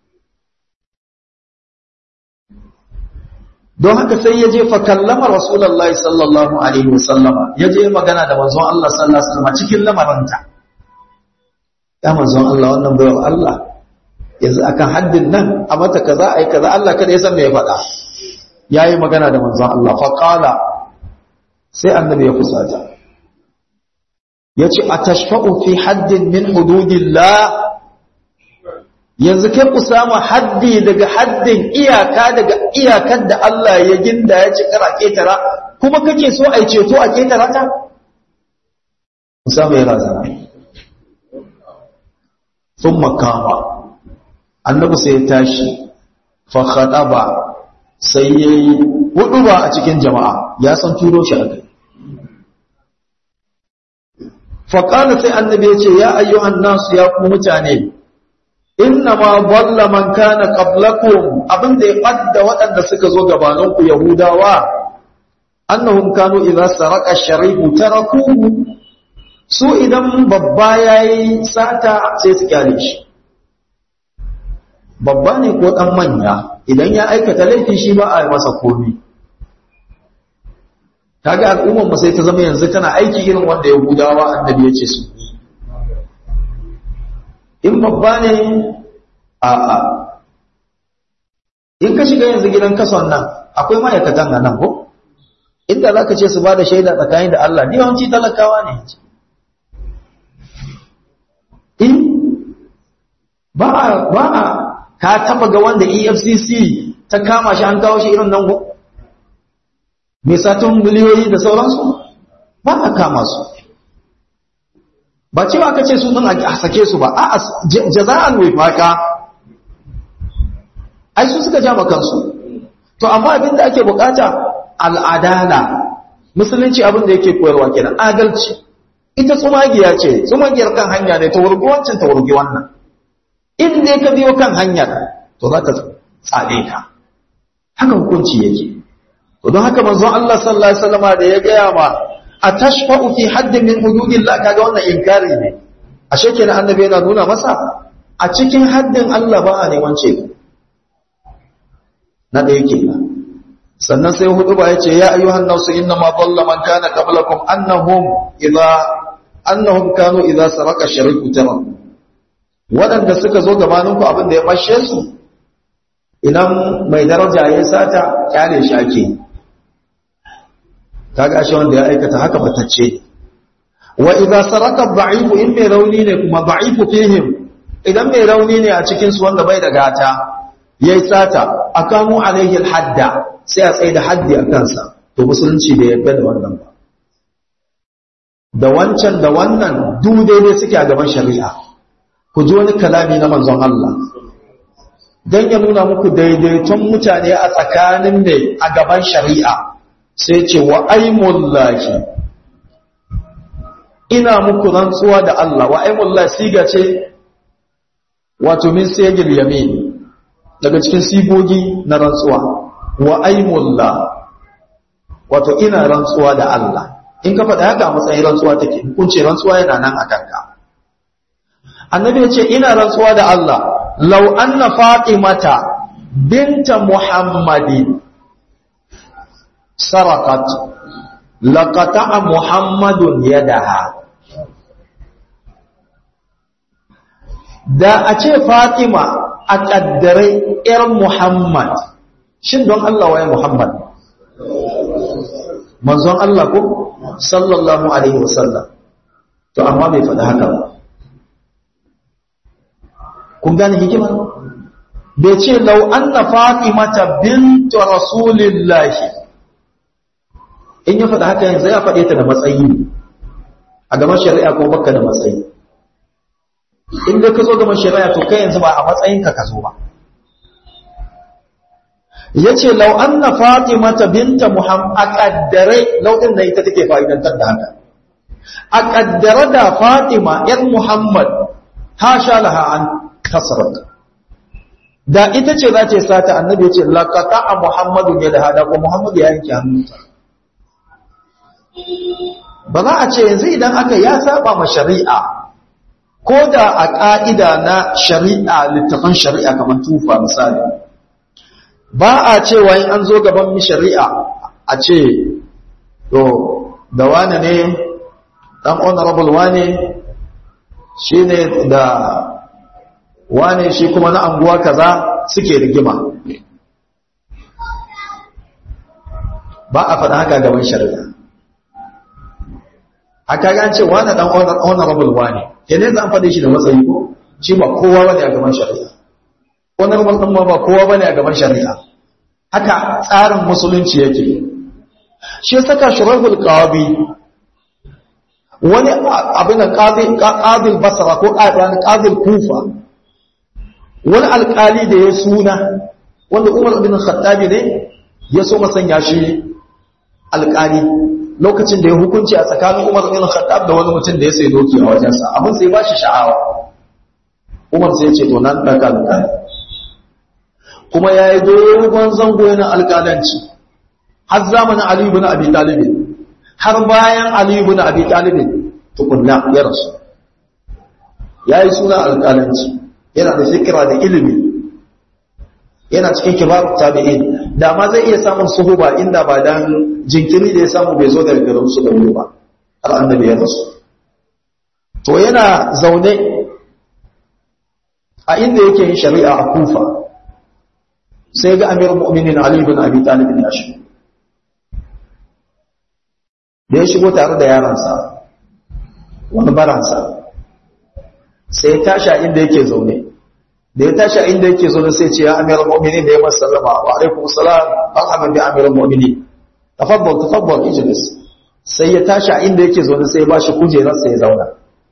don haka sai ya je fakallama rasulallah sallallahu alaihi wasallama ya je magana da manzon Allah sallallahu alaihi wasallama cikin lamaranta ya manzon Allah wannan bayar Allah yanzu akan haddin nan a mata kaza ai kaza Allah kada ya san me ya faɗa yayi magana da manzon Allah fa qala sai annabi ya fusata ya ce a tashfa'u fi haddin min hududillah yanzu kai ku samu haddi daga haddin iyaka daga iyakar da Allah ya ginda ya ci kara ketara kuma kake so a ceto a ketara ta? Usama ya razana. Sun makama, annabi sai ya tashi, fakhada ba sai ya yi hudu ba a cikin jama'a ya san turo shi a kai. Faƙala sai annabi ya ce, Ya ayyuhan nasu ya ku mutane, inna ma balla man kana qablakum abinda ya ɓadda waɗanda suka zo gabaninku Yahudawa, annahum kanu idza saraka sharifu tarakuhu su idan babba yayi sata sai su kyale shi babba ne ko dan manya idan ya aikata laifi shi ba a yi masa komi kaga al'ummar mu sai ta zama yanzu tana aiki irin wanda yahudawa annabi ya ce su in babba ne a a in ka shiga yanzu gidan kason nan akwai ma'aikatan a nan ko inda za ka ce su ba da shaida tsakanin da Allah yawanci talakawa ne in ba a ba a ka taba ga wanda efcc ta kama shi an kawo shi irin nan ko mai satun miliyoyi da sauransu ba a kama su ba cewa aka ce su ɗin a sake su ba a jaza'an wifaka ai su suka jama kansu to amma abin da ake bukata al'adala musulunci abin da yake koyarwa kenan adalci ita tsumagiya ce tsumagiyar kan hanya ne ta wurgi wancan ta wurgi wannan in dai ka biyo kan hanyar to za ta tsade ka haka hukunci yake to don haka manzon Allah sallallahu alaihi wasallam da ya gaya ma atashfa'u fi haddin min hududillah kaga wannan inkari ne ashe kenan annabi yana nuna masa a cikin haddin Allah ba a neman ce na da yake sannan sai hudu ba yace ya ayyuhan nasu inna ma dalla man kana qablakum annahum idza annahum kanu idza saraka shariku tara wadanda suka zo gabanin ku abin da ya bashe su idan mai daraja ya sata kyale shi ake kaga shi wanda ya aikata haka batacce wa idza saraka dha'ifu in mai rauni ne kuma dha'ifu fihim idan mai rauni ne a cikin su wanda bai da gata yayi sata akamu alaihi alhadda sai a tsaye da haddi a kansa to musulunci bai yarda da wannan ba da wancan da wannan duk daidai suke a gaban shari'a ku ji wani kalami na manzon Allah dan ya nuna muku daidaiton mutane a tsakanin mai a gaban shari'a sai ce wa aimullahi ina muku rantsuwa da Allah wa aimullahi siga ce wato min sigil yamin daga cikin sigogi na rantsuwa wa aimullah wato ina rantsuwa da Allah in ka faɗa haka a matsayin rantsuwa take hukunci rantsuwa yana nan a kanka annabi ya ce ina rantsuwa da Allah law anna fatimata binta muhammadin sarakat laqata'a muhammadun yadaha da a ce fatima a ƙaddare 'yar muhammad shin don Allah waye muhammad manzon Allah ko sallallahu alaihi wasallam to amma bai faɗi haka ba kun gane hikima bai ce lau anna fatimata bintu rasulillahi in ya faɗi haka yanzu ya faɗe ta da matsayi a gaban shari'a ko baka da matsayi in dai ka zo gaban shari'a to kai yanzu ba a matsayinka ka zo ba yace law anna fatimata binta muhammad a kaddare law din da ita take fa'idantar da haka a kaddare da fatima yar muhammad hasha laha an kasrat da ita ce za ta yi sata annabi ya ce laqata muhammadu ya da hada ko muhammadu ya yanke hannunta ba za a ce yanzu idan aka ya saba ma shari'a ko da a ƙa'ida na shari'a littafan shari'a kamar tufa misali ba a cewa in an zo gaban mi shari'a a ce to da wane ne ɗan honorable wane shi ne da wane shi kuma na anguwa kaza suke rigima ba a faɗa haka gaban shari'a haka ga ce wani dan honorable wani kenan zan faɗe shi da matsayi ko shi ba kowa bane a gaban shari'a honorable din ma ba kowa bane a gaban shari'a haka tsarin musulunci yake shi saka shurahul qawabi wani abin qadi qadil basra ko qadil kufa wani alƙali da ya suna wanda Umar bin Khattabi ne ya so sanya shi alƙali lokacin da ya hukunci a tsakanin Umar bin Khattab da wani mutum da ya sai doki a wajensa abin sai ba shi sha'awa Umar sai ya ce to nan daga alƙali kuma ya yi dogon zango yana alƙalanci har zamanin Ali ibn Abi Talib har bayan Ali ibn Abi Talib tukunna ya rasu ya yi suna alƙalanci yana da fikira da ilimi yana cikin kibarun tabi'in da ma zai iya samun suhuba inda ba dan jinkiri da ya samu bai zo daga garin su da wuri ba har annabi ya rasu to yana zaune a inda yake yin shari'a a kufa sai ga amir mu'minin ali ibn abi talib ya shigo da ya shigo tare da yaransa wani baransa sai ya tashi a inda yake zaune da ya tashi a inda yake zaune sai ce ya amiral mu'minin da ya masa sallama wa alaikum salam marhaban bi amiral mu'minin tafaddal tafaddal ijlis sai ya tashi a inda yake zaune sai ya bashi kujerar sai ya zauna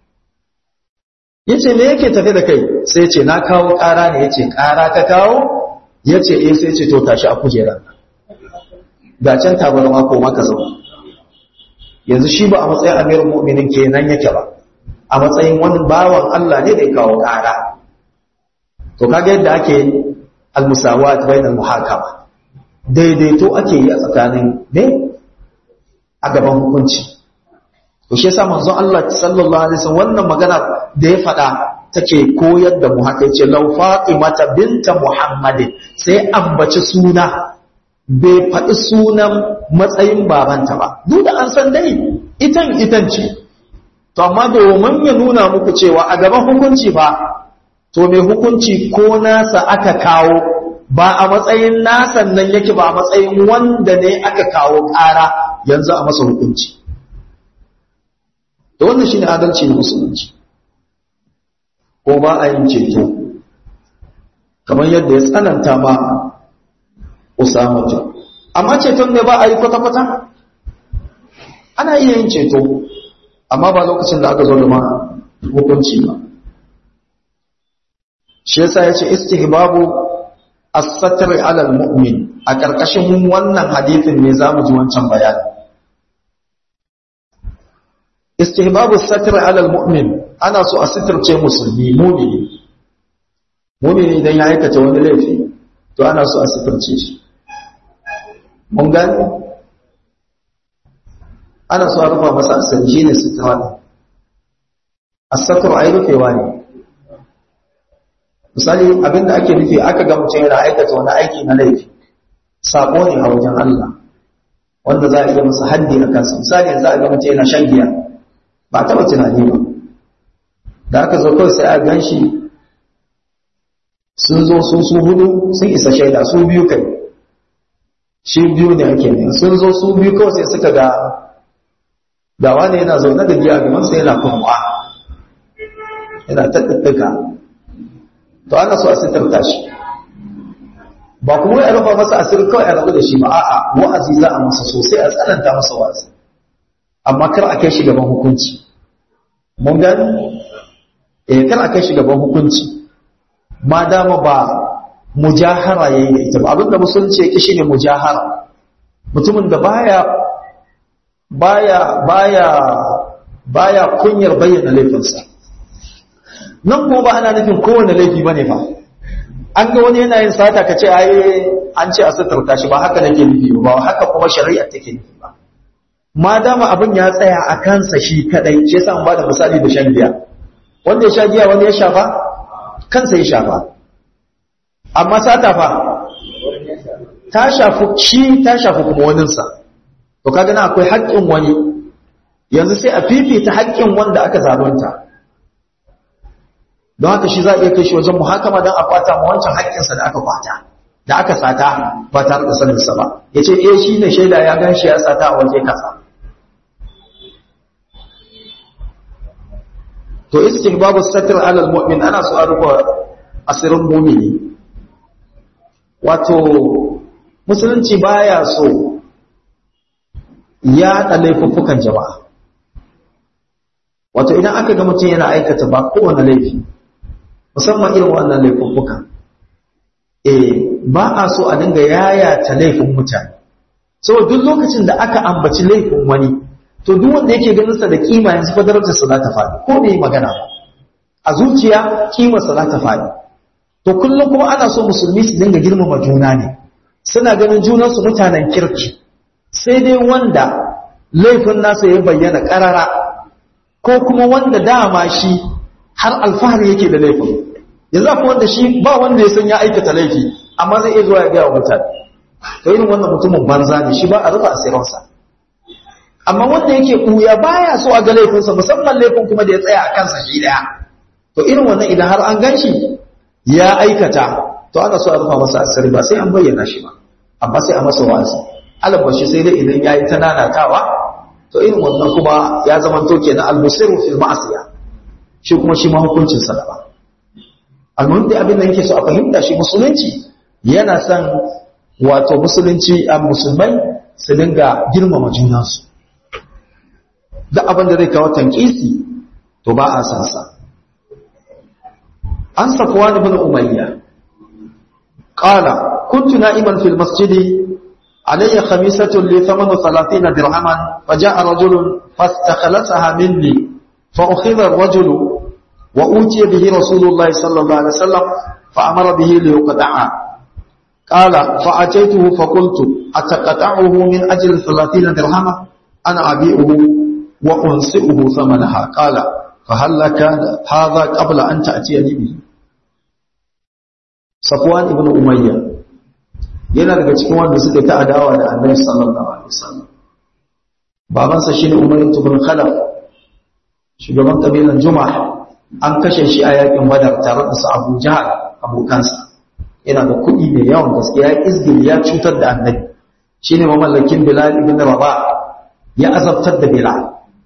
yace me yake tafe da kai sai ya ce na kawo ƙara ne yace ƙara ka kawo yace eh sai ya ce to tashi a kujerar ga can tabarma ko maka zauna yanzu shi ba a matsayin amiral mu'minin kenan yake ba a matsayin wani bawan Allah ne da ya kawo ƙara to kaga yadda ake almusawat bainal muhakama daidaito ake yi a tsakanin ne a gaban hukunci to shi yasa manzon Allah sallallahu alaihi wasallam wannan magana da ya faɗa take koyar da mu haka yace law fatimata binta muhammadin sai ambaci suna bai faɗi sunan matsayin babanta ba duk da an san dai itan itan ce to amma domin ya nuna muku cewa a gaban hukunci ba to mai hukunci ko nasa aka kawo ba a matsayin nasan nan yake ba a matsayin wanda ne aka kawo ƙara yanzu a masa hukunci da wannan shine adalci na musulunci ko ba a yin ceto kamar yadda ya tsananta ma Usama amma ceton ne ba a yi kwata-kwata ana iya yin ceto amma ba lokacin da aka zo da ma hukunci ba shi yasa yace istihbabu as-satr 'ala al-mu'min a karkashin wannan hadithin ne zamu ji wancan bayani istihbabu as-satr 'ala al-mu'min ana so a sitirce musulmi mu'mini mu'mini idan ya aikata wani laifi to ana so a sitirce shi mun gani ana so a rufa masa asiri shine sitra ne as-satr ai rufewa ne misali abinda ake nufi aka ga mutum yana aikata wani aiki na laifi sabo ne a wajen Allah wanda za a iya masa haddi a kansa misali yanzu a ga mutum yana shan giya ba taɓa tunani ba da aka zo kawai sai a gan shi sun zo su su hudu sun isa shaida su biyu kai shi biyu ne ake ne sun zo su biyu kawai sai suka ga da wani yana zaune da giya gaban sai yana kuma yana tattattaka to ana so a sitarta shi ba kuma ya rufa masa asiri kawai a rabu da shi ba a'a wa'azi za a masa sosai a tsananta masa wa'azi amma kar a kai shi gaban hukunci mun gani eh kar a kai shi gaban hukunci ma dama ba mujahara yayi da ita ba abinda musulunci yake shine mujahara mutumin da baya baya baya baya kunyar bayyana laifinsa nan kuma ba ana nufin kowane laifi bane fa an ga wani yana yin sata ka ce ai an ce a suturta shi ba haka nake nufi ba haka kuma shari'a take nufi ba ma dama abin ya tsaya a kansa shi kadai shi yasa an bada misali da shan giya wanda ya sha giya wanda ya shafa kansa ya shafa amma sata fa ta shafi shi ta shafi kuma waninsa to kaga na akwai haƙƙin wani yanzu sai a fifita haƙƙin wanda aka zalunta don haka shi za a iya kai shi wajen muhakama don a kwata ma wancan haƙƙinsa da aka kwata da aka sata ba tare da saninsa ba ya ce eh shi ne shaida ya gan shi ya sata a waje kasa to istihbabu satr ala almu'min ana so a rufa asirin mu'mini wato musulunci baya so ya da laifuffukan jama'a wato idan aka ga mutum yana aikata ba kowane laifi musamman irin wannan laifuffukan eh ba a so a dinga yayata laifin mutane saboda duk lokacin da aka ambaci laifin wani to duk wanda yake ganin sa da kima yanzu fa darajar sa za ta faɗi ko da yi magana ba a zuciya kima sa za ta faɗi to kullum kuma ana so musulmi su dinga girmama juna ne suna ganin junan su mutanen kirki sai dai wanda laifin nasa ya bayyana karara ko kuma wanda dama shi har alfahari yake da laifin yanzu akwai wanda shi ba wanda ya san ya aikata laifi amma zai iya zuwa ya gaya wa mutane to irin wannan mutumin banza ne shi ba a rufe asirinsa amma wanda yake ɓuya baya so a ga laifinsa musamman laifin kuma da ya tsaya a kansa shi daya to irin wannan idan har an gan shi ya aikata to ana so a rufa masa asiri ba sai an bayyana shi ba amma sai a masa wa'azi alabashi sai dai idan ya yi ta nanatawa to irin wannan kuma ya zama to kenan almusiru fil ma'asiya shi kuma shi ma hukuncin sa daban almuhim da abin da yake so a fahimta shi musulunci yana son wato musulunci a musulmai su dinga girmama junansu da abin da zai kawo tankisi to ba a san sa an safuwa ibn umayya qala kuntu na'iman fil masjidi علي خميسة لي ثمن ثلاثين درهما فجاء رجل فاستخلصها مني فأخذ الرجل وأوتي به رسول الله صلى الله عليه وسلم فأمر به ليقطعها قال فأتيته فقلت أتقطعه من أجل ثلاثين درهما أنا أبيعه وأنسئه ثمنها قال فهل لك هذا قبل أن تأتيني به صفوان ابن أمية yana daga cikin wanda suka ta adawa da annabi sallallahu alaihi wasallam babansa shine Umar ibn Khalaf shugaban kabilan Jumah an kashe shi a yakin Badar tare da su Abu Jahal abokansa yana da kuɗi mai yawan gaske ya izgil ya cutar da annabi shine mamallakin Bilal ibn Rabah ya azabtar da Bilal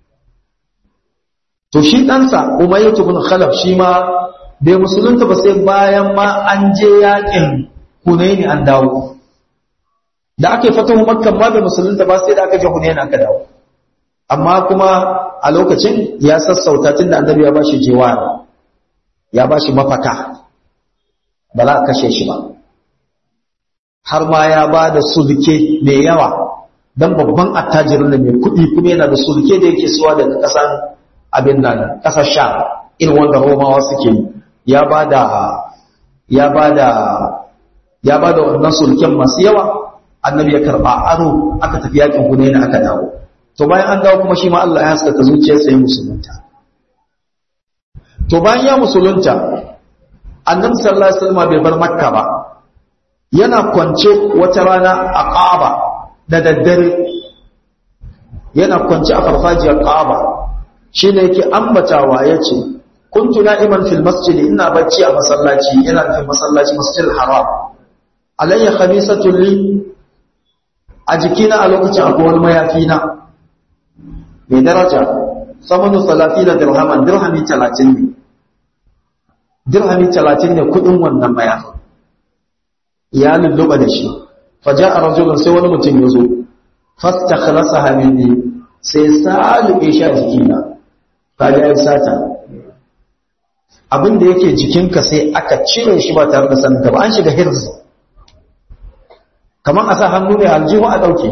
to shi ɗansa Umar ibn Khalaf shi ma bai musulunta ba sai bayan ma an je yakin Hunaini an dawo da aka yi fatahu makkan ma bai musulunta ba sai da aka je Hunaini aka dawo amma kuma a lokacin ya sassauta tun da annabi ya bashi jiwara ya bashi mafaka ba za a kashe shi ba har ma ya ba da sulke mai yawa dan babban attajirin da mai kuɗi kuma yana da sulke da yake suwa daga ƙasan abin nan ƙasar sha irin wanda romawa suke yi ya ba da ya ba da ya ba da wannan sulken masu yawa annabi ya karba aro aka tafi yakin hunaina aka dawo to bayan an dawo kuma shi ma Allah ya haskaka zuciyarsa ya musulunta to bayan ya musulunta annabi sallallahu alaihi wasallam bai bar makka ba yana kwance wata rana a Kaaba da daddare yana kwance a farfajiyar Kaaba shine yake ambatawa yace kuntu na'iman fil masjid ina bacci a masallaci ina nufin masallaci masjidil haram alayya khamisatun li a jikina a lokacin akwai wani mayafi na mai daraja samanu salafi da dirhaman dirhami talatin ne dirhami talatin ne kudin wannan mayafi ya lulluɓa da shi faja a rajulun sai wani mutum ya zo fasta khalasa hamini sai salube shi a jikina kaga ya sata abin da yake jikinka sai aka cire shi ba tare da sanin ba an shiga hirzi kamar a sa hannu ne aljihu a ɗauke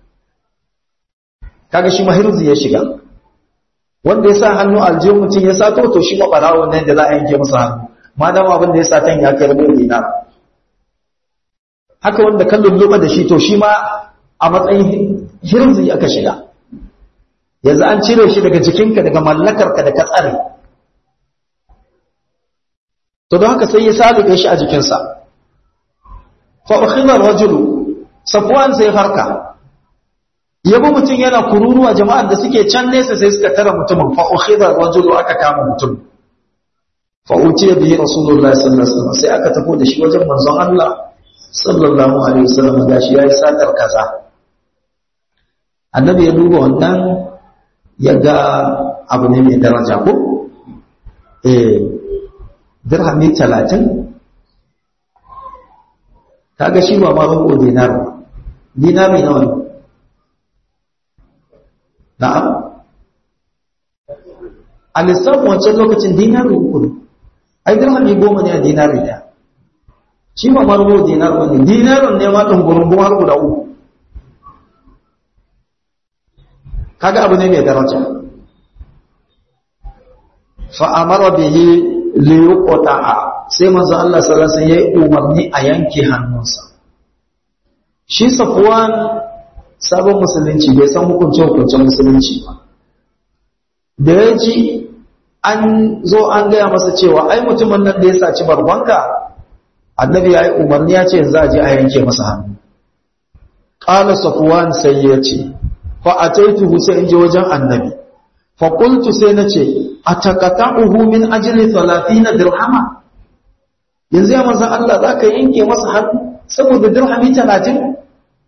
kaga shi mahirzi ya shiga wanda ya sa hannu aljihu mutum ya sato to shi maɓarawo nan da za a yanke masa hannu ma dama abin da ya satan ya kai rabu dina haka wanda kan lulluɓa da shi to shi ma a matsayin hirzi aka shiga yanzu an cire shi daga jikinka daga mallakarka da ka tsare to don haka sai ya saluke shi a jikinsa fa ukhidha rajulu safwan sai farka yabo mutum yana kururuwa jama'ar da suke can nesa sai suka tara mutumin fa ukhidha rajulu aka kama mutum fa utiya bihi rasulullahi sallallahu alaihi wasallam sai aka tafi da shi wajen manzon Allah sallallahu alaihi wasallam gashi yayi satar kaza annabi ya duba wannan ya ga abu ne mai daraja ko eh dirhami talatin kaga shi ba ma rubu dinar ba dinari nawa ne na'am a lissafin wancan lokacin dinari uku ne ai dirhami goma ne a dinari ɗaya shi ba ma rubu dinar ba ne dinarin ne ma ɗungurungun har guda uku kaga abu ne mai daraja fa'amara bihi liyuqta'a sai manzo Allah sallallahu alaihi wasallam yayi umarni a yanke hannunsa shi Safwan sabon musulunci bai san hukuncin hukuncin musulunci ba da ya ji an zo an gaya masa cewa ai mutumin nan da ya saci barbanka annabi ya yi umarni ya ce za a je a yanke masa hannu ƙala Safwan sai ya ce fa ataituhu sai in je wajen annabi fa qultu sai na ce atakata'uhu min ajli 30 dirhama yanzu ya manzo Allah zaka yanke masa hannu saboda dirhami 30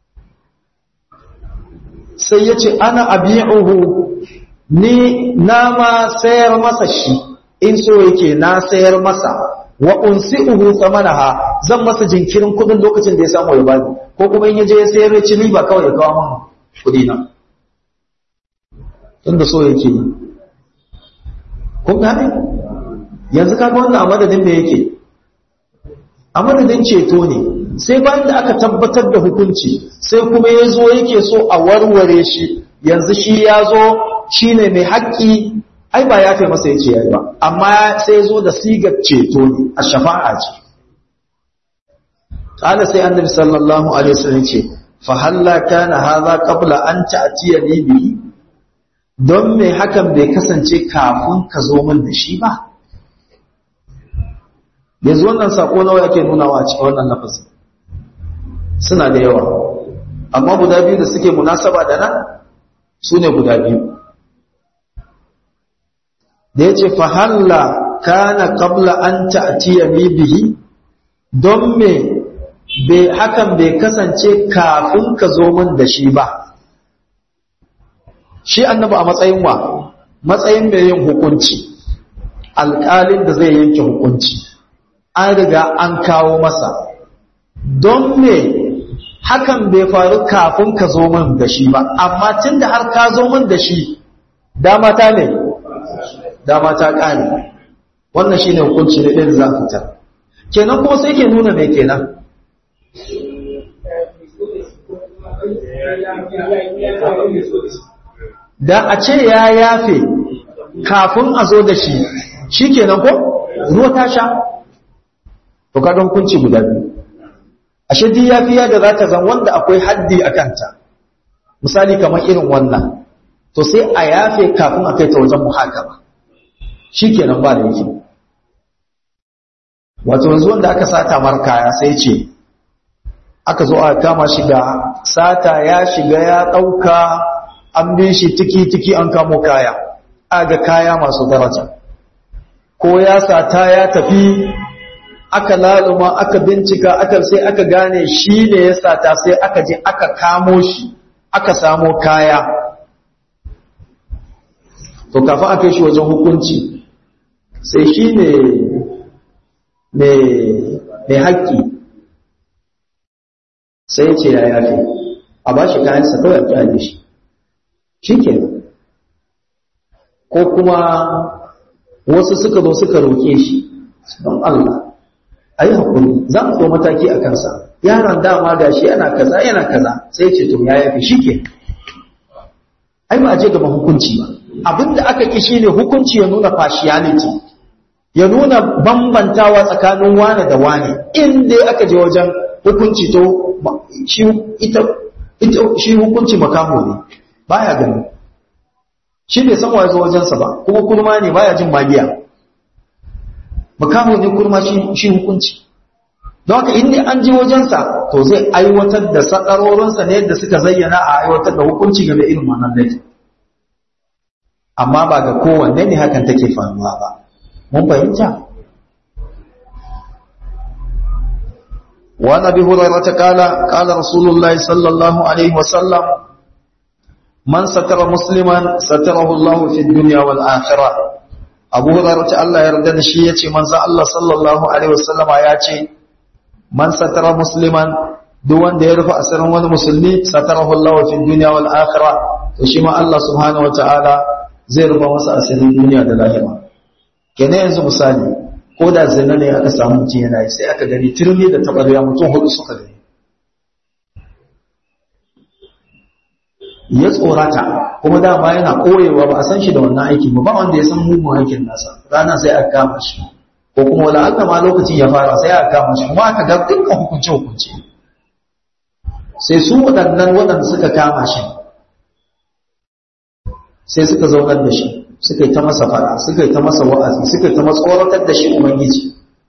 sai yace ana abi'uhu ni na ma sayar masa shi in so yake na sayar masa wa unsi'uhu tsamanaha zan masa jinkirin kudin lokacin da ya samu ya bani ko kuma in yaje ya sayar ya ci riba kawai ya kawo min kudi na tunda so yake yi kun gane yanzu kaga wannan a madadin da yake a madadin ceto ne sai bayan da aka tabbatar da hukunci sai kuma ya zo yake so a warware shi yanzu shi ya zo shi ne mai haƙƙi ai ba ya fi masa ya ce ya ba amma sai zo da sigar ceto ne a shafa'a ce ƙala sai annabi sallallahu alaihi wasallam ce fa halla kana hadha qabla an ta'tiyani bihi don me hakan bai kasance kafin ka zo min da shi ba yanzu wannan sako nawa yake nunawa a cikin wannan lafazin suna da yawa amma guda biyu da suke munasaba da nan su ne guda biyu da ya ce fahalla kana qabla an ta'tiya ni bihi don me bai hakan bai kasance kafin ka zo min da shi ba shi annabi a matsayin wa matsayin mai yin hukunci alƙalin da zai yanke hukunci an riga an kawo masa don me hakan bai faru kafin ka zo min da shi ba amma tun da har ka zo min da shi dama ta ne dama ta ƙare wannan shi ne hukunci na ɗin za fitar kenan kuma sai ke nuna mai kenan da a ce ya yafe kafin a zo da shi shi kenan ko ruwa ta sha to kaga hukunci guda biyu ashe duk yafiya da za ta zan wanda akwai haddi a kanta misali kamar irin wannan to sai a yafe kafin a kai ta wajen muhakama shi kenan ba da yake wato yanzu wanda aka sata mar kaya sai ce aka zo aka kama shi da sata ya shiga ya ɗauka an bi shi tiki-tiki an kamo kaya aga kaya masu daraja ko ya sata ya tafi aka laluma aka bincika aka sai aka gane shi ne ya sata sai aka je aka kamo shi aka samo kaya to kafin aka yi shi wajen hukunci sai shi ne mai haƙƙi sai ya ce ya yafe a ba shi kayansa kawai a kyale shi shi ke ko kuma wasu suka zo suka roƙe shi don Allah a yi haƙuri za mu zo mataki a kansa yaron dama ga shi yana kaza yana kaza sai ce to ya yafi shi ke ai ba a je gaba hukunci ba abinda aka ƙi shi ne hukunci ya nuna partiality ya nuna bambantawa tsakanin wane da wane in dai aka je wajen hukunci to shi hukunci makaho ne baya gani shi bai san wa zo wajensa ba kuma kurma ne baya jin magiya makaho ne kurma shi hukunci don haka inda an ji wajensa to zai aiwatar da sakarorinsa ne yadda suka zayyana a aiwatar da hukunci game irin wannan laifi amma ba ga kowanne ne hakan take faruwa ba mun fahimta وعن ابي هريره قال قال رسول الله صلى الله عليه وسلم من ستر مسلما ستره الله في الدنيا والآخرة Abu Hurairah ta Allah ya yarda da shi yace manzo Allah sallallahu alaihi wasallama ya ce man satara musliman duk wanda ya rufe asirin wani musulmi satarahu Allah fi dunya wal akhirah to shi ma Allah subhanahu wataala zai rufe masa asirin duniya da lahira kenan yanzu misali ko da zina ne aka samu mutum yana yi sai aka gani turmi da tabarya mutum hudu suka gani ya tsorata kuma dama yana koyewa ba a san shi da wannan aiki ba ba wanda ya san mugun aikin nasa rana sai aka kama shi ko kuma wala Allah ma lokacin ya fara sai aka kama shi kuma aka ga dukkan hukunce hukunce sai su waɗannan waɗanda suka kama shi sai suka zaunar da shi suka yi ta masa fara suka yi ta masa wa'azi suka yi ta matsoratar da shi ubangiji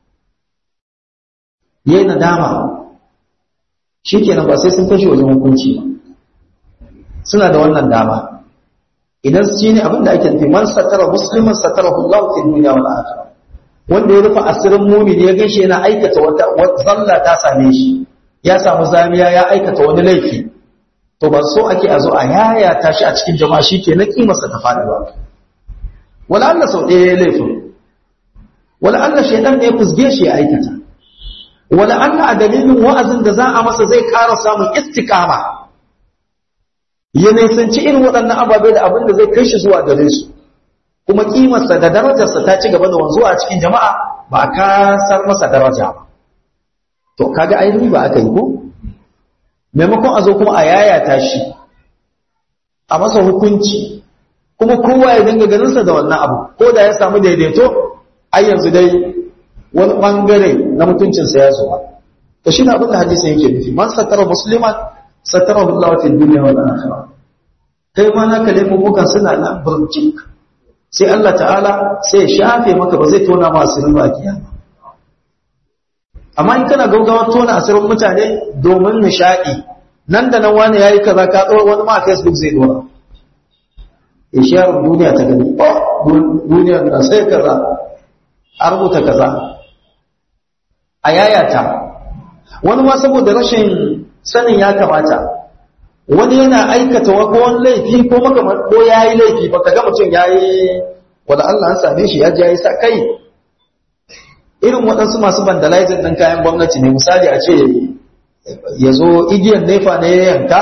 yayi nadama shikenan ba sai sun kashe wajen hukunci ba suna da wannan dama idan shi ne abinda ake nufi man satara musliman satara Allah fi dunya wal akhirah wanda ya rufe asirin mumin ya gaishe yana aikata wata zalla ta same shi ya samu zamiya ya aikata wani laifi to ba so ake a zo a yaya ta shi a cikin jama'a shi ke na kimarsa ta faɗi ba wala Allah sau ɗaya ya laifin wala Allah shaidan ne ya fusge shi ya aikata wala Allah a dalilin wa'azin da za a masa zai ƙara samun istiqama ya nisanci irin waɗannan ababe da abin da zai kai shi zuwa gare su kuma kimarsa da darajarsa ta ci gaba da wanzuwa a cikin jama'a ba a kasar masa daraja ba to kaga ai riba aka yi ko maimakon a zo kuma a yayata shi a masa hukunci kuma kowa ya dinga ganinsa da wannan abu ko da ya samu daidaito ai yanzu dai wani bangare na mutuncinsa ya zuwa to shi na abin da hadisi yake nufi man satara musliman satarahu Allah fi dunya wal akhirah kai ma naka laifukan suna nan burjik sai Allah ta'ala sai ya shafe maka ba zai tona ma asirin ba kiyama amma in kana gaugawa tona asirin mutane domin nishadi nan da nan wani yayi kaza ka tsoro wani ma Facebook zai dora ya share duniya ta gani oh duniya na sai kaza a rubuta kaza a yayata wani ma saboda rashin sanin ya kamata wani yana aikata wani laifi ko makamar ko ya yi laifi ba ka ga mutum ya yi wadda Allah an same shi ya ji ya yi sa kai irin waɗansu masu vandalizing ɗin kayan gwamnati ne misali a ce ya zo igiyar nefa ne ya yanka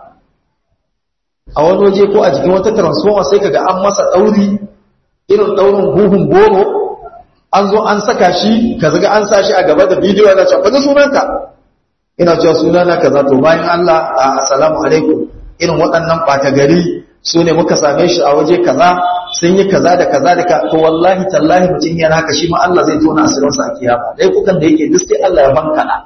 a wani waje ko a jikin wata transformer sai kaga an masa ɗauri irin ɗaurin buhun goro an zo an saka shi ka zaga an sa shi a gaba da bidiyo yana can faɗi sunanka ina cewa suna na kaza to bayan Allah assalamu alaikum irin waɗannan ɓata gari su ne muka same shi a waje kaza sun yi kaza da kaza da ka to wallahi tallahi mutum yana haka shi ma Allah zai tona asirinsa a kiyama dai kukan da yake duk sai Allah ya bankana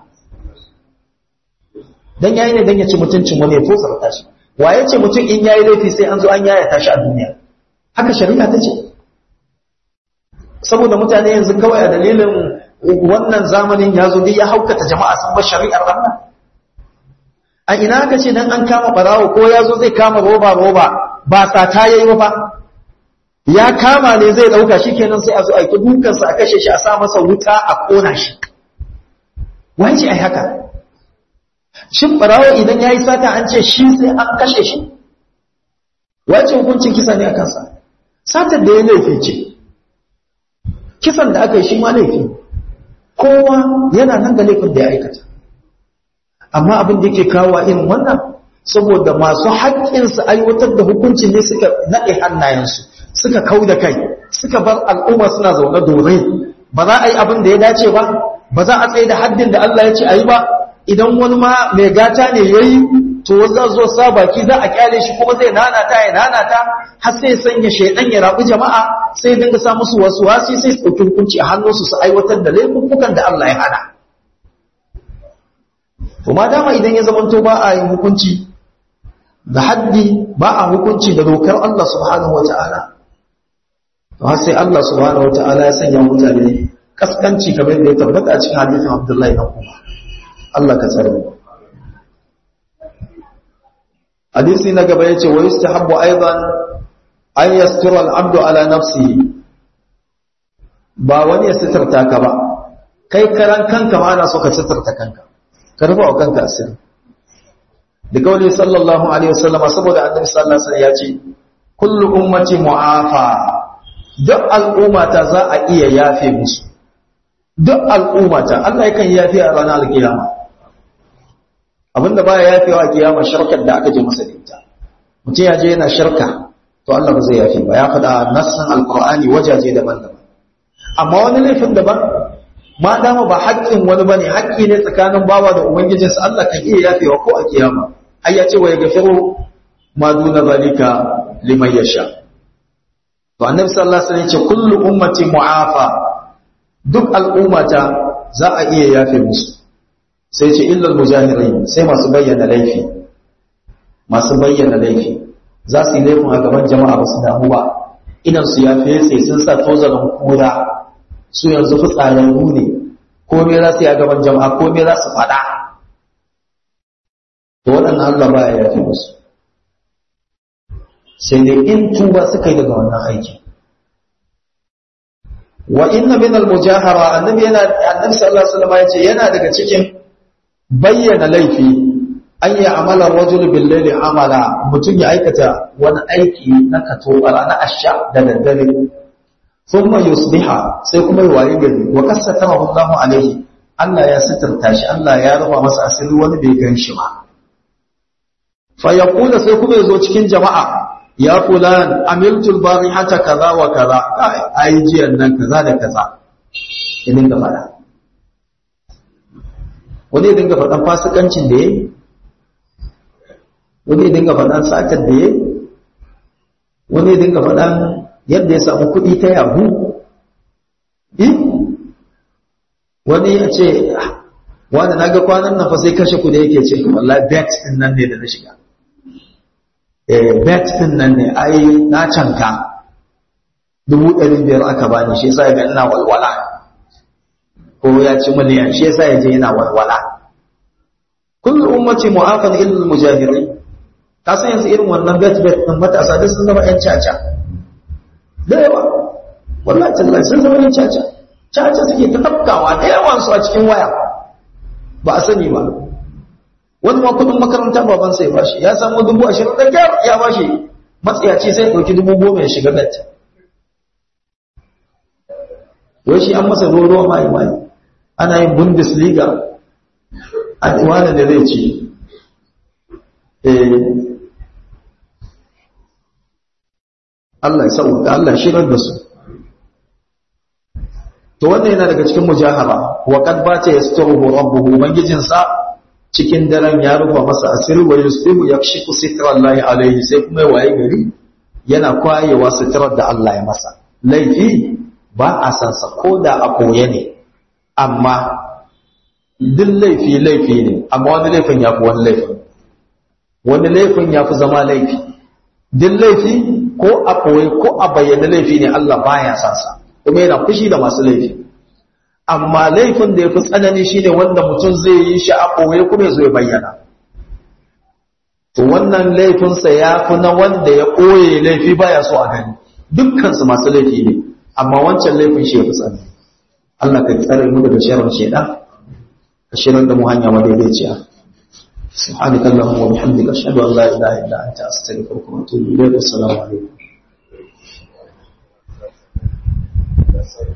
dan yayi ne dan ya ci mutuncin wani ya tosarta shi wa ya ce mutum in yayi laifi sai an zo an yaya tashi a duniya haka shari'a ta ce saboda mutane yanzu kawai a dalilin wannan zamanin ya zo ya haukata jama'a sun bar shari'ar Allah a ina aka ce dan an kama barawo ko ya zo zai kama roba roba ba sata yayi ba ya kama ne zai dauka shikenan sai a zo a ki dukan sa a kashe shi a sa masa wuta a kona shi wai ce ai haka shin barawo idan yayi sata an ce shi sai an kashe shi wace hukuncin kisa ne a kansa satar da ya laifi ce kisan da aka yi shi ma laifi kowa yana nan da laifin da ya aikata amma abin da yake kawo irin wannan saboda masu haƙƙinsu aiwatar da hukuncin ne suka naɗe hannayensu suka kau da kai suka bar al'umma suna zaune dorai ba za a yi abin da ya dace ba ba za a tsaye da haddin da Allah ya ce a yi ba idan wani ma mai gata ne ya yi to za zo sa baki za a kyale shi kuma zai nanata ya nanata har sai sanya shaidan ya rabu jama'a sai dinga sa musu wasu wasi sai su ɗauki hukunci a hannunsu su aiwatar da laifukan da Allah ya hana to ma dama idan ya zamanto ba a yin hukunci da haddi ba a hukunci da dokar Allah subhanahu wata'ala to har sai Allah subhanahu wata'ala ya sanya mutane kaskanci kamar da ya tabbata a cikin hadisin Abdullahi na Umar Allah ka tsare mu hadisi na gaba yace wa yustahabbu aidan an yastura al-abdu ala nafsihi ba wani ya sitarta ka ba kai karan kanka ma ana so ka sitarta kanka ka rufa wa kanka asiri da kawai sallallahu alaihi wasallam saboda annabi sallallahu alaihi wasallam ya ce kullu ummati mu'afa duk al'ummata za a iya yafe musu duk al'ummata Allah yakan yafe a ranar alkiyama abinda baya yafewa a kiyama shirkar da aka je masa da ita mutum ya je yana shirka to Allah ba zai yafe ba ya faɗa nassan alqur'ani wajaje daban-daban amma wani laifin daban ma dama ba haƙƙin wani bane haƙƙi ne tsakanin bawa da ubangijinsa Allah kan iya yafewa ko a kiyama ai ya ce wa yaghfiru ma duna zalika liman yasha to annabi sallallahu alaihi wasallam ya ce kullu ummati mu'afa duk al'ummata za a iya yafe musu sai ce illal mujahirin sai masu bayyana laifi masu bayyana laifi za su yi laifin a gaban jama'a ba su damu ba idan su ya fese sun sa tozarin kura su yanzu fitsararru ne ko me za su yi a gaban jama'a ko me za su faɗa to waɗannan Allah ba ya yafe musu sai dai in tuba suka yi daga wannan aiki wa inna min al-mujahara annabi yana annabi sallallahu alaihi wasallam yace yana daga cikin bayyana laifi an yi amala rajul bil layli amala mutum ya aikata wani aiki na katobara na asha da daddare thumma yusbiha sai kuma ya waye gari wa kasatama Allahu alaihi Allah ya sitirta shi Allah ya rufa masa asiri wani bai gan shi ba fa yaqulu sai kuma yazo cikin jama'a ya fulan amiltul barihata kaza wa kaza ai jiyan nan kaza da kaza ya dinga fada wani ya dinga fadan fasikancin da yayi wani ya dinga fadan satar da yayi wani ya dinga fadan yadda ya samu kuɗi ta yahu wani ya ce wani na ga kwanan nan fa sai kashe kuɗi yake ce wallahi bet din nan ne da na shiga bet din nan ne ai na canka dubu ɗari biyar aka bani shi yasa ga ina walwala ko ya ci miliyan shi yasa ya je yana walwala kullu ummati mu'afan illa mujahirin ka san yanzu irin wannan bet bet din matasa duk sun zama yan caca da yawa wallahi tallahi sun zama yan caca caca suke ta tafkawa da yawan su a cikin waya ba a sani ba wani ma kudin makaranta baban sai bashi ya samu dubu ashirin da kyar ya bashi matsayaci sai ɗauki dubu goma ya shiga bet wai shi an masa roro mai mai ana yin bundesliga a wani da zai ci Allah ya sauka Allah shirar da su to wannan yana daga cikin mujahara wa kad bata yasturuhu rabbuhu ubangijinsa cikin daren ya rufa masa asiri wa yusbihu yakshifu sitrallahi alaihi sai kuma waye gari yana kwayewa sitrar da Allah ya masa laifi ba a san sa koda a koye ne amma duk laifi laifi ne amma wani laifin ya fi wani laifin wani laifin ya fi zama laifi duk laifi ko a koye ko a bayyana laifi ne Allah baya san sa kuma yana fushi da masu laifi amma laifin da ya fi tsanani shine wanda mutum zai yi shi a ɓoye kuma ya zo ya bayyana to wannan laifinsa ya fi na wanda ya ɓoye laifi baya so a gani dukkansu masu laifi ne amma wancan laifin shi ya fi tsanani Allah ka tsare mu daga sharrin shaidan ka shirar da mu hanya madaidaiciya سبحانك اللهم وبحمدك اشهد ان لا اله الا انت استغفرك واتوب اليك والسلام عليكم